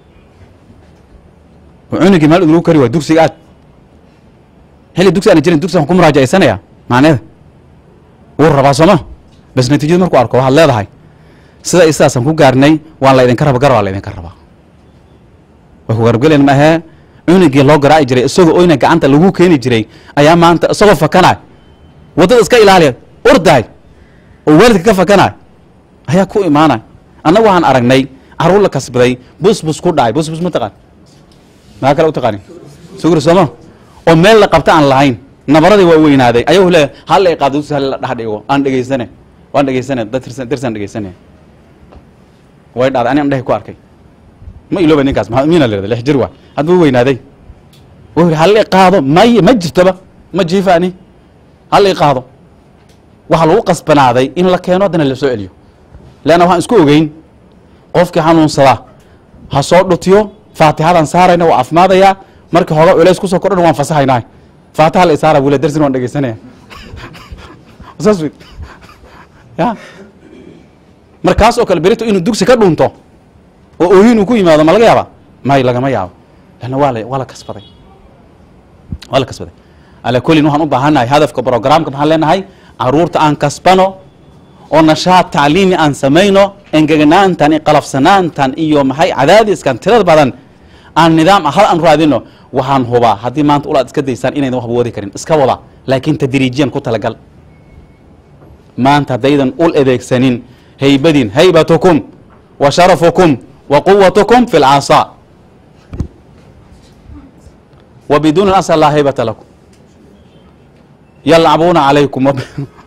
cunugii maal idinku kari waay dugsiga aad xilli dugsi aan jirin dugsigan ku muraajacaysanaya macneeda wuu rabaa sooma bas natiijada markuu arko waxaad leedahay sida i sidaasaan ku gaarnay waan la idinka raba gar waa la idinka rabaa way ku garabgelen maahee cunugii loo garaaci jiray isagoo oyna gacanta lagu keeni jiray ayaa maanta isagoo fakanay waddada iska ilaaliya ordaay oo waalidka ka fakanay ayaa ku imaanay annagu waxaan aragnay carruur la kasbaday busbus ku dhacay busbus ma taqaan maa kale u taqaanin sugri sooma oo meel la qabta aan lahayn nabaradii waa weynaaday ayagu le hal ay qaado dugsi hal la dhex dhigo aan dhegeysane waan dhegeysane dad tirsan tirsan dhegeysane way dhacday ani aan dhehi ku arkay ma ilooba ninkaas maxaa miina la lix jir waa hadba weynaaday wuxuu yidhi hal i qaado may ma jirtaba ma jiifaani hal i qaado waxaa lagu qasbanaaday in la keeno haddana la soo celiyo leanna waxaan isku ogeyn qofkii xanuunsadaa ha soo dhutiyo faatixadan saarayna waa afmaadayaa markii hooga culays kusoo kordhan waan fasahaynaa faatixa la isaara bule darsin waan dhegeysanaya saas wey ya markaas oo kale berito inuu dugsi ka dhunto oo ooyin uu ku yimaado ma laga yaaba may lagama yaabo lanna waa la waa la kasbaday waa la kasbaday alaa kullin waxaan u baahannahay hadafka programka maxaan leenahay caruurta aan kasbano oo nashaad tacliimi aan samayno engeganaantan iyo qalafsanaantan iyo maxay cadaadiskan tirada badan aan nidaam hal aan raadino waxaan hubaa haddii maanta ulaad iska daysaan inaydan waxba wadi karin iska wada laakiin tadriijiyan ku talagal maanta haddaydan ul adeegsanin haybadin haybatukum wa sharafukum wa quwatukum fi lcasaa wa biduuni asal laa haybata lakum yalcabuuna calaykum wab-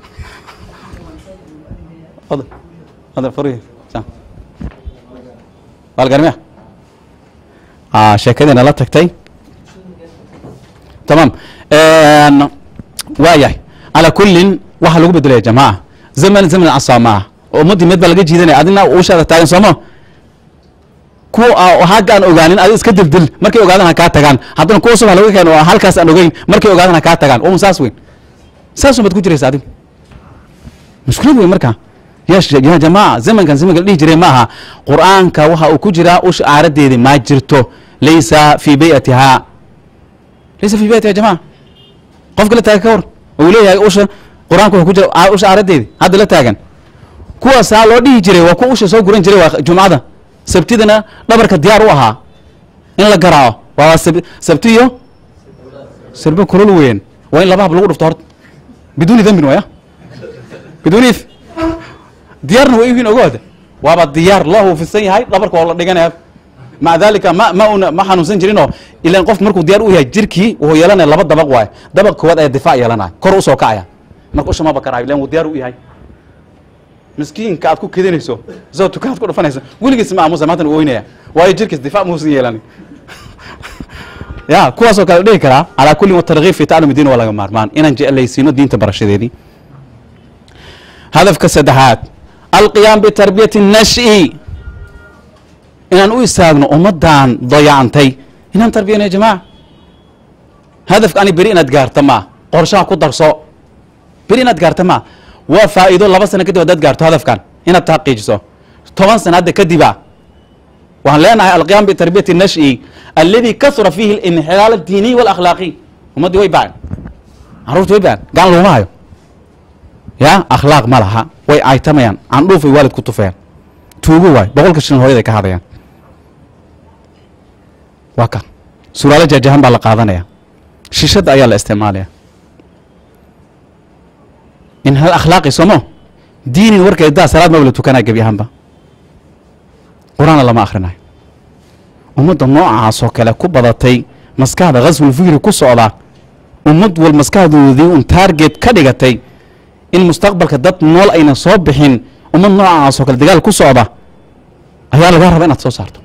Fadal. Fadal, farihi. Sa- Baalgarmiya ah sheekadiina la tagtay tamaam waa yahay calaa kullin waxaa lagu bedelaya jamaaca zaman zaman casaa ma ah ummaddii mid baa laga jiidanaya adina uushaada taagan sooma kuwa hagga aan ogaanin adi iska dildil markay ogaadaan ha kaa tagaan haddana kuwa cusub ha laga keeno oo halkaas aan ogeyn markay ogaadaan ha kaa tagaan um saas weyn saas umaad ku jiraysa adigu mushkilad weyn marka ya sh- ya jamaaca zamankan zamanka la dhihi jiray ma aha qur'aanka waxa uu ku jiraa usha aaradeedi ma jirto laysa fi bayatihaa laysa fi bayatiha jamaca qofka la taagan ka war uu leeyahay usha qur-aanka wuxuu ku jira aa- usha aaradeedi hadda la taagan kuwaasaa loo dhihi jiray waa kuwa usha soo guran jiray waa jumcada sabtidana dhabarka diyaar u ahaa in la garaaco waa sab- sabti iyo sirbe kulul weyn waa in laba hab lagu dhufto horta biduuni dambin waya biduuni if diyaarna way ihiin ogoada waaba diyaar loo huufisan yahay dhabarka waa la dhiganaya maca dalika ma ma una ma xanuunsan jirinoo ilan qof markuu diyaar u yahay jirkii wuxuu yeelanaya laba dabaq waaye dabaq koowaad ayaa difaac yeelanaya kor usoo kacaya marka usha ma bakaraayo ilan wuu diyaar u yahay miskiinka aad ku kedinayso isagoo tukaad ku dhufanayso weligiis ma aamusa maantana u oynaya waayo jirkiis difaac muusan yeelanin ya kuwaasoo kale dhihi karaa calaa kullin watarkiib fi taclumi diin waa laga maarmaan inaan jeclaysiino diinta barashadeedii hadafka saddexaad alqiyaam bitarbiyati nashi inaan u istaagno ummaddan dayacantay inaan tarbiyano ya jamaca hadafka ani beri inaad gaarta maa qorshaha ku darso beri inaad gaarta maa waa faa'iido laba sano kadib haddaad gaarto hadafkan inaad taqiijiso toban sana hadda kadiba waxaan leenahay alqiyaam bitarbiyati nashi aladi kasura fiihi alinxilaal addiiniy walakhlaaqi ummaddii way bacen caruurti way bacen gacan laguma hayo ya akhlaaq ma laha way aytamayaan candhuufay waalid ku tufeen tuugo waay boqolka shilin hooyaday ka hadayaan waa ka suraalo jaajahan baa la qaadanaya shishada ayaa la isticmaalaya in hal akhlaaqi somo diinin warkeedaa salaad maba la tukanaya gebi ahaanba qur-aanna lama akhrinayo ummadda noocaasoo kale ku badatay maskaxda khaswul fikri ku socda ummad wal maskaxdoodii un taarget ka dhigatay in mustaqbalka dad nool ayna soo bixin ummad noocaasoo kale dagaal ku socda ayaa laga raba inaad soo saarto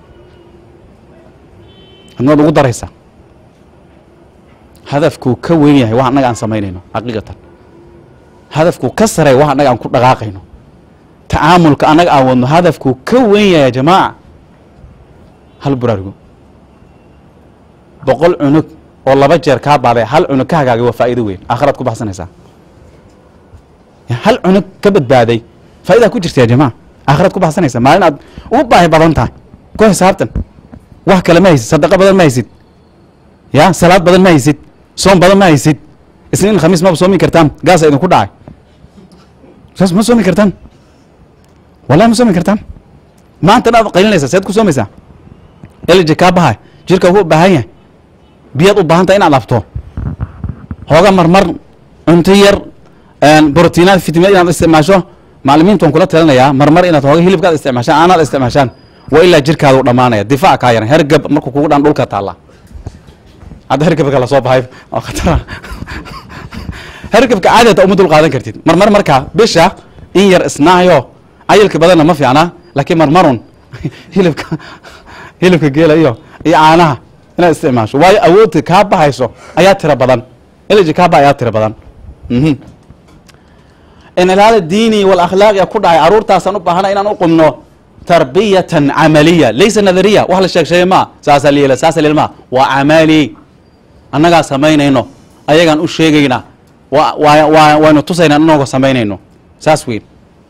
adnaad ugu daraysaa hadafkuu ka weyn yahay wax annaga aan samaynayno xaqiiqatan hadafkuu ka sarey wax annaga aan ku dhaqaaqayno tacaamulka annaga aan wadno hadafkuu ka weyn yahay jamaaca hal buraarugo boqol cunug oo laba jeer kaa baaday hal cunug ka hagaagay waa faa'iido weyn aakhiraad ku baxsanaysaa hal cunug ka badbaaday faa'idaa ku jirta ya jamaca aakhiraad ku baxsanaysaa maalin aad ugu baahi badan tahay ku xisaabtan wax kale ma haysid sadaqo badan ma haysid ya salaad badan ma haysid soom badan ma haysid isniin khamiis maba soomi kartaan gaasa idinku dhacay saas ma soomi kartaan wallahi ma soomi kartaan maanta dhaad qaylinaysaa seed ku soomaysaa elji kaa bahay jirka wuxuu u baahan yahay biyaad u baahan tahay inaad abto hooga marmar cunto yar brotiinaad fitimiyaad inaad isticmaasho maclimiintu waan kula talinayaa marmar inaad hooga hilibkaad isticmaashaan aanaad isticmaashaan waa ilaa jirkaada u dhamaanaya difaac kaa yaran hergab markuu kugu dhan dhulka taalla hadda hergabka lasoo baxay oo khatara hergabka caadi hata uma dul qaadan kartid marmar markaa bisha in yar isnaayo cayilka badanna ma fiicna laakiin marmarun hilibka hilibka geela iyo iyo caanaha inaad isticmaasho waayo awoodta kaa baxayso ayaa tira badan elji kaa ba ayaa tira badan mhm inalaala diini walakhlaaqia ku dhacay caruurtaasaan u baahana inaan u qumno tarbiyatan camaliya laysa nadariya wax la sheeg sheegay maa saasa liila saasa liil maa waa camali annagaa samaynayno ayagaan u sheegayna wa waa waa waynu tusayna anagoo samaynayno saas weyn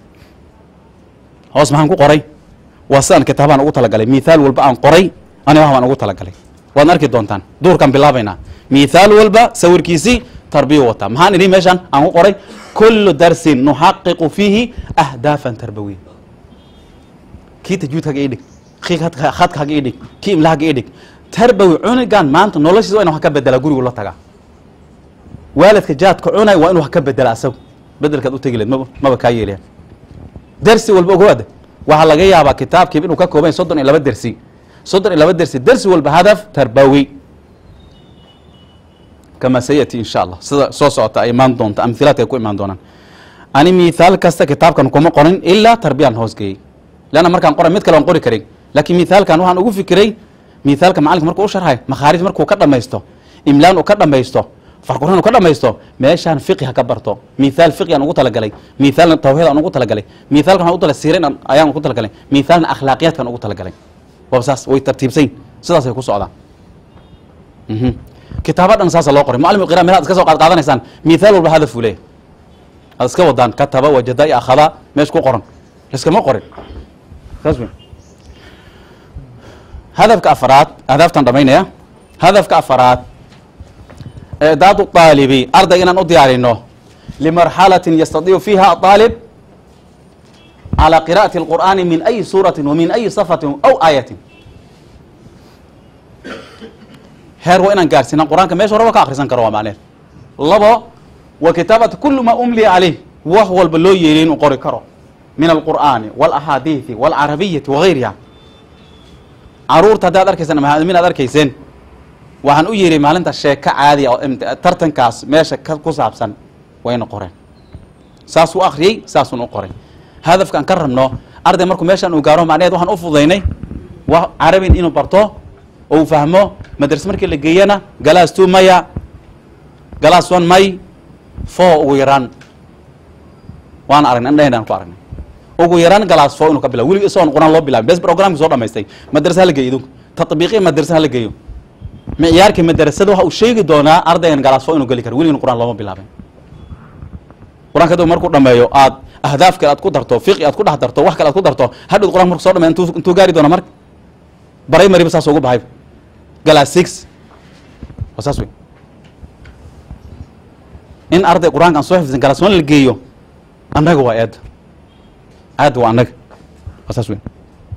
hoos maxaan ku qoray waa sidaan kitaabaan ugu talagalay mithaal walba aan qoray ani wax baan ugu talagalay waadna arki doontaan duurkaan bilaabaynaa mithaal walba sawirkiisii tarbiya wataa maxaan idhi meeshaan aan ku qoray kullu darsin nuxaqiqu fiihi ahdaafan tarbawiya kii tajwiidkaga idhig kii khadka khadkaga idhig kii imlahaga idhig tarbawi cunugan maanta noloshiisa waa inu wax ka bedelaa gurigu la tagaa waalidka jaadka cunay waa inu wax ka bedela asagu bedelkaad u tegi leed maba maba kaa yeelayan dersi walba ogowaada waxaa laga yaabaa kitaabkiiba inuu ka kooban yahay soddon iyo laba dersi soddon iyo laba dersi dersi walba hadaf tarbawi kama sayati insha allah sida soo socota ay imaan doonta amhilaadka ay ku imaan doonaan ani mithaal kasta kitaabkan kuma qorin ilaa tarbiyaan hoos geeyey leanna markaan qoray mid kale aan qori karin laakiin mithaalkan waxaan ugu fikiray mithaalka macallinka markuu u sharxay makhaarij markuu ka dhamaysto imlaan uu ka dhamaysto farquran uu ka dhamaysto meeshaan fiqi ha ka barto mithaal fiqi aan ugu talagalay mithaalna tawxiid aan ugu talagalay mithaalkan waxaan ugu tala siirayn aan- ayaan ugu talagalay mithaalna akhlaaqiyaadkan ugu talagalay waa saas way tartiibsayn sidaasay ku socdaan mhm kitaabo dhan saasa loo qoray muallim qira meelaad iska soo qaad qaadanaysaan mithaal walba hadafuu leeyahay aad iska wadaan kataba wajada iyo akhada meesha ku qoran liskama qorin saas wey hadafka afaraad ahdaaftan dhamaynaya hadafka afaraad icdaadu aalibi arday inaan u diyaarino limarxalatin yastadiicu fiiha aalib calى qira'ati اlqur'ani min ayi suurati wa min ayi safatin aw aayatin heer waa inaan gaarsiina qur-aanka meesha horaba ka akrisan karo waa macneed labo wa kitaabati kulu ma umliya caleyh wax walba loo yeeliy inuu qori karo min alqur'aani wاlaxaadiiثi wاlcarabiyati wagayriha caruurta haddaad arkaysaan mahadmin aad arkayseen waxaan u yidhi maalinta sheeko caadiya oo imt- tartankaas meesha ka ku saabsan wayna qoreen saasuu akhriyey saasuun u qoray hadafkaan ka rabno arday markuu meeshaan uu gaaro macnaheed waxaan u fudaynay wa carabin inuu barto oo uu fahmo madrase markii la geeyana galaas two maya galaas one may four ugu yaraan waan aragnay indhaheen ku aragnay ugu yaraan galaas foo inuu ka bilaabo weliga isagoon quraan loo bilaabin bes programki soo dhamaystay madrasa hala geeyo idinku tatbiiqiya madrasa hala geeyo micyaarkii madrasada waxa uu sheegi doonaa ardaygan galaas foo inuu geli karo weligan quraan looma bilaabin qur-aanka haduu markuu dhameeyo aad ahdaaf kale aad ku darto fiqi aad ku dhex darto wax kale aad ku darto hadhow qur-aanka marku soo dhameeyo intuu intuu gaari doona marka baray mariba saas ugu baxay galaas six waa saas wey in arday qur-aanka aan soo xifdin galaas one la geeyo annaga waa eedda aadda waa annaga waa saas wey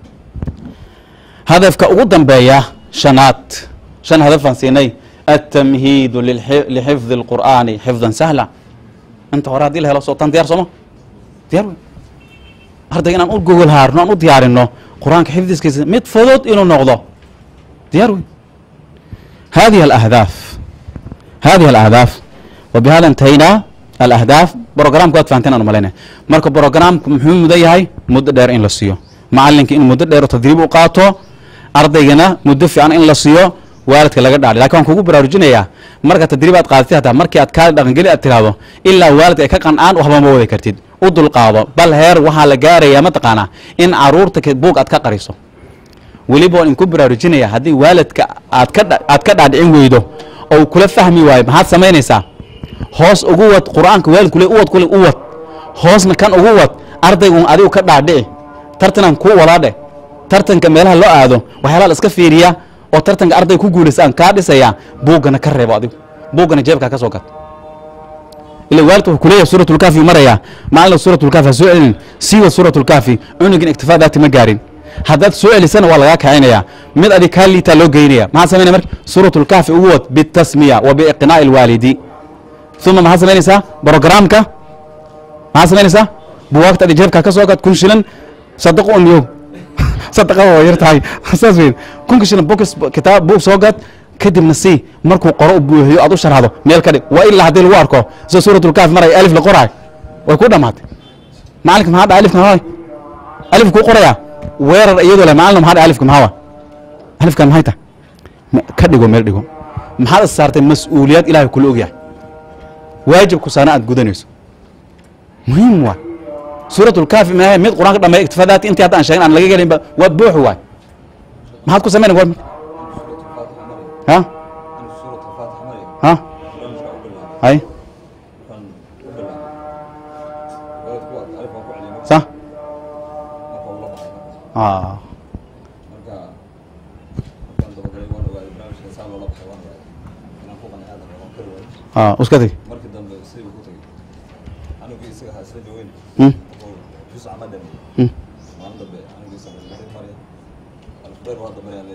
hadafka ugu dambeeya shanaad shan hadafaan siinay التمهيد للح- لحفظ القرآن حفظا سهلا انت hore hadii la helo soo tan diyaar sooma diyaar wey ardayga inaan u gogol haarno aan u diyaarino qur-aanka xifdiskiisa mid fudud inuu noqdo diyaar wey هذه الأهداف هذه الأهداف وبهذا انتهينا الأهداف بروجرامك waad fahanteen aan umalayna marka brograamku muxuu mudan yahay muddo dheer in la siiyo macalinka in muddo dheer oo tadriib u qaato ardaygana muddo fiican in la siiyo waalidka laga dhaadhi lakin waan kugu baraarujinayaa marka tadriib aad qaadatay hataa markii aad kaa dhaqangeli aad tiraahdo ilaa waalidka ay ka qancaan waxba ma wadi kartid u dulqaado bal heer waxaa la gaarayaa mataqaanaa in caruurta ka- buug aad ka qariso weliba waan inku baraarujinaya haddii waalidka aad ka dha- aad ka dhaadhicin weydo oo uu kula fahmi waayo maxaad samaynaysaa hoos ugu wad qur-aanka waalidku le uwad kule u wad hoosna kan ugu wad ardaygun adigu ka dhaadhici tartanaan kuu wadaa dheh tartanka meelaha loo aado waxyaalaha la iska fiiriya oo tartanka ardayga ku guulaysa aan kaa dhisaya buuggana ka reebo adigu buuggana jeebkaa ka soo gat ila waalidku wuxuu kuleeyahay suuratulkaafi maraya maalina suuratulkaafi ha soo celin siiwa suuratulkaafi cunugin iktifaa daati ma gaarin haddaad soo celisana waa lagaa kacinaya mid adig kaa liitaa loo geynaya maxaa samaynaya marka suuratulkaafi ugu wad bitasmiya wa biiqnaa'i alwaalidi uma maxaad samaynaysaa brogramka maxaad samaynaysaa buwaagta adi jeebkaa ka soo gad kun shilan sadaqo un yow sadaqa waa yar tahay saas weyn kunka shilan books kitaab buug soo gad kadibna si markuu qoro u buuxiyo aad u sharxdo meel ka dhig waa ilaa haddii lagu arko sida suuratulkaafi maraya alif la qoraay way ku dhamaatay macalinka maxaa dha alifka maxaa waay alif kuu qoraya weerar iyadoo leh macalin maxaa dha alifka maxaa waay alifkan maxay tahay Ma- ka dhigo meel dhigo maxaad is saartay mas-uuliyad ilaahay kula ogyahay waajibku saana aad gudanayso muhiim waay suuratulkaafi maahe mid qur-aanka dhameeya iktifadaati intii hadda aan sheegin aan laga gelinba waa buuxi waay maxaad ku samaynay war ha ha hay sa ah ah uska tag markii dambe sidii ku tagay anigii isaga ahaa isla joogeen Hmm. jus ama dhame Hmm. maalin dambe anigii isaga isla maraya alfbeer waa dambe aan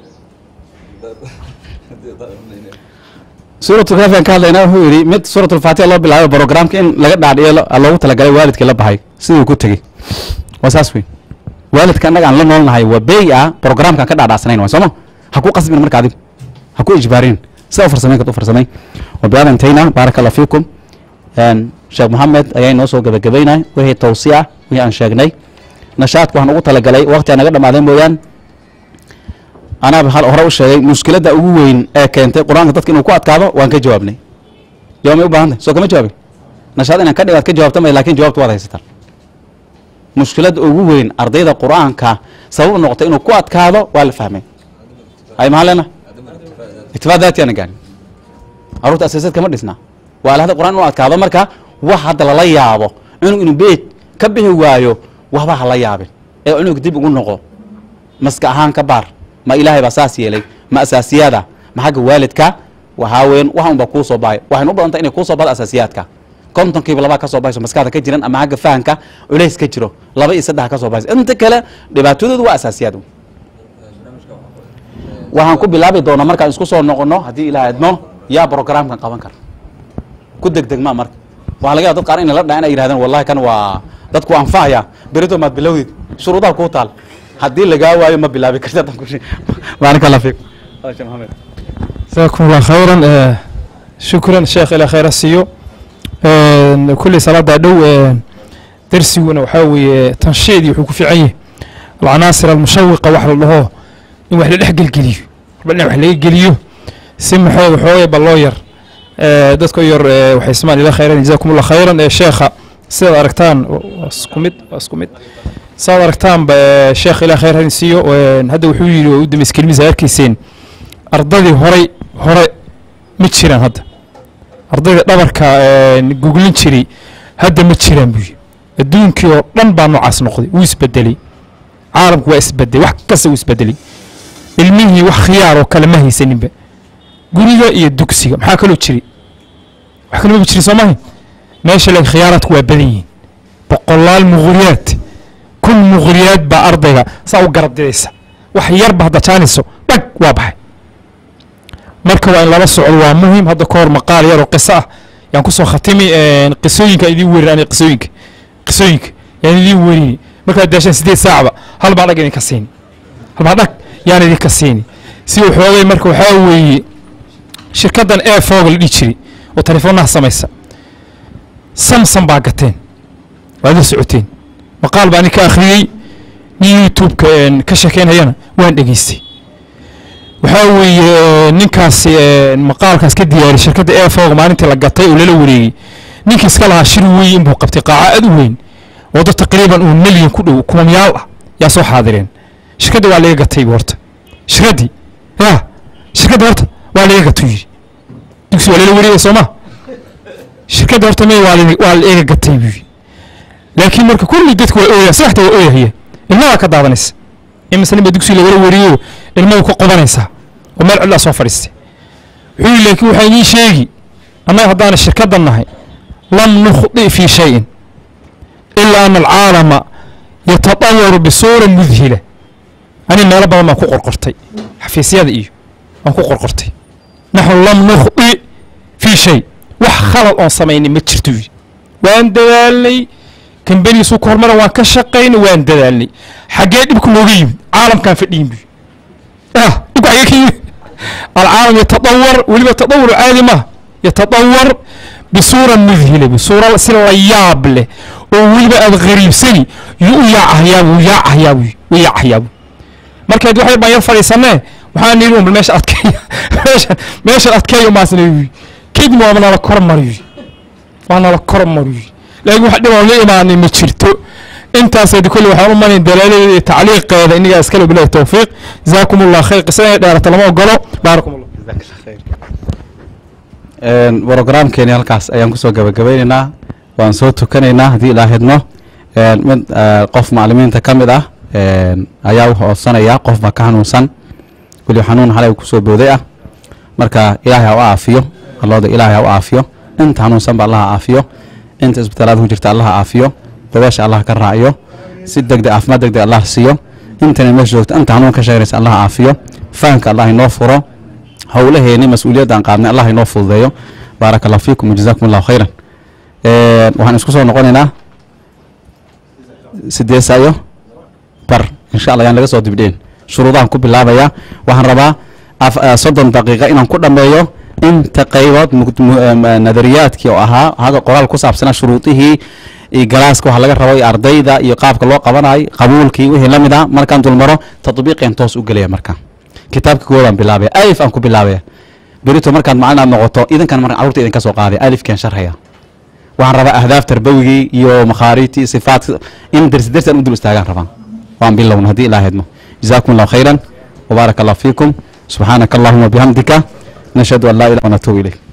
leeyahay suuratulkaafi aan ka hadlayna wuxuu yidhi mid suuratulfaatiha loo bilaabo brogramka in laga dhaadhiyo lo- loogu talagalay waalidkii la baxay siduu ku tegey waa saas wey waalidka annaga aan la noolnahay waa bey ah programkaan ka dhaadhacsanayn waay sooma ha ku qasbin marka adigu ha ku ijbaarin sida u farsamayn karta u farsamay wabiada intayna baaraka allah fiikum Een, sheekh maxamed ayaa inoo soo gebagabaynay wixii tawsiya wixii aan sheegnay nashaadka waxaan ugu talagalay waqti aan naga dhamaaday mooyaan anaaba hal hore u sheegay mushkiladda ugu weyn ee keentay qur-aanka dadka inuu ku adkaado waan ka jawaabnay jawaab may u baahan tahay soo kama jawaabin nashaad inaan ka dhigo aad ka jawaabta may lakin jawaabta waad haysataan mushkiladda ugu weyn ardayda qur-aanka sabab u noqotay inuu ku adkaado waa la fahmay hay maxaa leena itifaa daati ana gaarin caruurta asaasaad kama dhisna waa alahda qur-aan inuu adkaado marka wax hadda lala yaabo cunug inuu beed ka bixi waayo waxba ha la yaabin ee cunug dib ugu noqo maska ahaan ka baar ma ilaahay baa saas yeelay ma asaasiyaada ma xagga waalidka waxaa weyn wax unba kuu soo baxay waxaynu u badantay inay kuu soo baxdo asaasiyaadka kontonkiiba labaa ka soo baxayso maskaxda ka jiran ama xagga fahanka culays ka jiro laba iyo saddex ka soo baxayso inta kale dhibaatadoodu waa asaasiyaad waxaan ku bilaabi doonaa markaan isku soo noqono haddii ilaah idmo yaa programkan qaban kara ku degdegmaa marka waxaa laga yaaba dad qaar inay la dhacan ay yidhahdeen wallahi kan waa dadku anfacaya berito maad bilowdid shuruudaha kuu taal haddii lagaa waayo ma bilaabi kartid haddaan ku shi baarak allah fiikum hada sheekh maxamed جزاكم الله خيرا آه، شكرا شيخ الى خير السيو آه، كل صلاة دو آه، درسينا وحاوي تنشيد يحكوا في عيه العناصر المشوقة وحل الله إن وحل الحق الجليو ربنا وحل الجليو سم حوي حوي باللوير آه، دتكو ير آه، وحي اسمان الى خيرا جزاكم الله خيرا آه، شيخ sidaad aragtaan waa isku mid waa isku mid sidaad aragtaanba eh, sheekh ilaa khayr hadin siiyo een, hadda wuxuu yidhi oo u dambeys kelmisa arkayseen ardadii horay hore ma jiraan hadda ardayda dhabarka een, guglin jiray hadda ma jiraan buu yidhi adduunkii oo dhan baa noocaas noqday wuu isbedelay caalamku waa isbedelay wax kasta wuu isbedelay ilmihii wax khiyaar oo kale ma haysaninba guriga iyo dugsiga maxaa kaloo jiri wax kaloo ma jiri soo maaha meesha laakiin khiyaaraadku waa badan yihiin boqolaal muqriyaad kun muqriyaad baa ardayga saa u garabdidaysa wax yarba hadda jaaniso dhag waa baxay marka waa in lala socdo waa muhim hadda ka hor maqaal yar oo qiso ah yaan kusoo khatimi een, qisooyinka idiin werin ani qisooyinka qisooyinka yaan idiin werini markaad daashaan sideed saacba hal baa dhag idinka siini hal baa dhag yaan idinka siini si waxoogay marka waxaa weeye shirkaddan airfog la dhihi jiray oo teleefoonaha samaysa samsung baa gateen waad la socoteen maqaal baa nin ka akhriyey nin youtube-ka een, ka sheekeynayana waan dhegeystay waxaa weeye ee, ninkaasi ee, maqaalkaas ka diyaariyay shirkadda airfog maalintii la gatay oo lala wareegay ninkii iska lahaa shir weyn inbuu qabtay qaaca aad u weyn oo dad taqriiban uu milyan ku dhow kumamyaal ah yaa soo xaadireen shirkadda waa laga gatay bu horta shirkaddii ya shirkadda horta waa laga gatay yidhi dugsi waa lala wareegay soo ma shirkadda horta may waa la- waa la eega gatay buu yidhi laakiin marka kulli dadku waa ooyaa saxda waa ooyahaya ilmadaa ka daadanaysa imise ninba dugsi lagala wariyo ilmadu ka qodanaysaa oo meel cidlaa soo fadhiistay wuxuu yidhi laakiin waxaa idiin sheegi annaga haddaana shirkaddan nahay lam nukhdi fii shayin ilaa ana alcaalama yatadawaru bisuura mudhila ani meelo badan baan ku qorqortay xafiisyada iyo waan ku qorqortay naxnu lam nukhdi fii shay wax khalad oon samaynay ma jirto yidhi waan dadaalnay kambanigiisuu ka hormara waan ka shaqaynay waan dadaalnay xaggee dhibku nooga yimid caalamkaan fadhiyin buy ah dhibku xaggee ka yimid alcaalam yatadawar weliba tadawur caadi maaha yatadawar bisuura mudhila bisuura si la yaab leh oo weliba aad qariibsani yuu u yaacahayaa wuu yaacahayaa buy wuu yaacahayaa buy markaad wax yar baan yar fadhiisanee waxaan yidhi un bal meesha adkeeya meesha meeshan adkeeya umaasna yidhi kadib waa nala kor mariyo waa nala kor mariyo laakiin wax dhib aan la imaanay ma jirto intaasaydi kolle waxaan u manayn dalaaladeeda iyo tacliiqeeda innagaa iskale bilahi towfiiq jazaakum allah khayr qisada inay dheerata lama ogolo baarakum allah brogramkeeni halkaas ayaan kusoo gabagabaynaynaa waan soo tukanaynaa haddii ilaa hedmo Een, mid eh, qof macalimiinta ka mid ah een, ayaa u hoodsanaya qof baa ka hanuunsan weli xanuun halay kusoo booday ah marka ilaahay ha u aafiyo allooda ilaahay ha u aafiyo inta hanuunsan ba allah ha aafiyo inta isbitaalaad ku jirta allah ha aafiyo dabeesha allah ka raaciyo si degdeg caafimaad degdeg allah siiyo intana meesha joogta inta hanuun ka sheeganaysa allah ha aafiyo fahamka allah inoo furo howlaheeni mas-uuliyaddan qaadnay allah inoo fududeeyo baaraka allah fiikum wajazaakum allahu khayran Een, waxaan isku soo noqonaynaa sideed saayo bar insha allah yaan laga soo dibdheen shuruudahan ku bilaabaya waxaan rabaa af- eh, soddon daqiiqa inaan ku dhammeeyo inta qaybood mug- mu- em, eh, nadariyaadkii oo ahaa hadda qoraal ku saabsanaa shuruudihii iyo galaaska waxa laga rabo iyo ardayda iyo qaabka loo qabanayo qabuulkii wixii la mid ah markaan dulmaro tatbiiqeen toos u gelaya marka kitaabka koodaan bilaabaya alif aan ku bilaabaya berito markaad macalin aad noqoto idinkan marka carruurta idinka soo qaaday alifkeen sharxaya waxaan rabaa ahdaaf tarbawigii iyo makhaariijtii sifaat in dersi dersi aan u dul istaagaan rabaa waan bilowna haddii ilaa hedmo jazaakum allahu khayran وبارك الله فيكم سبحانك اللهم وبحمدك نشهد أن لا إله إلا أنت ونتوب إليك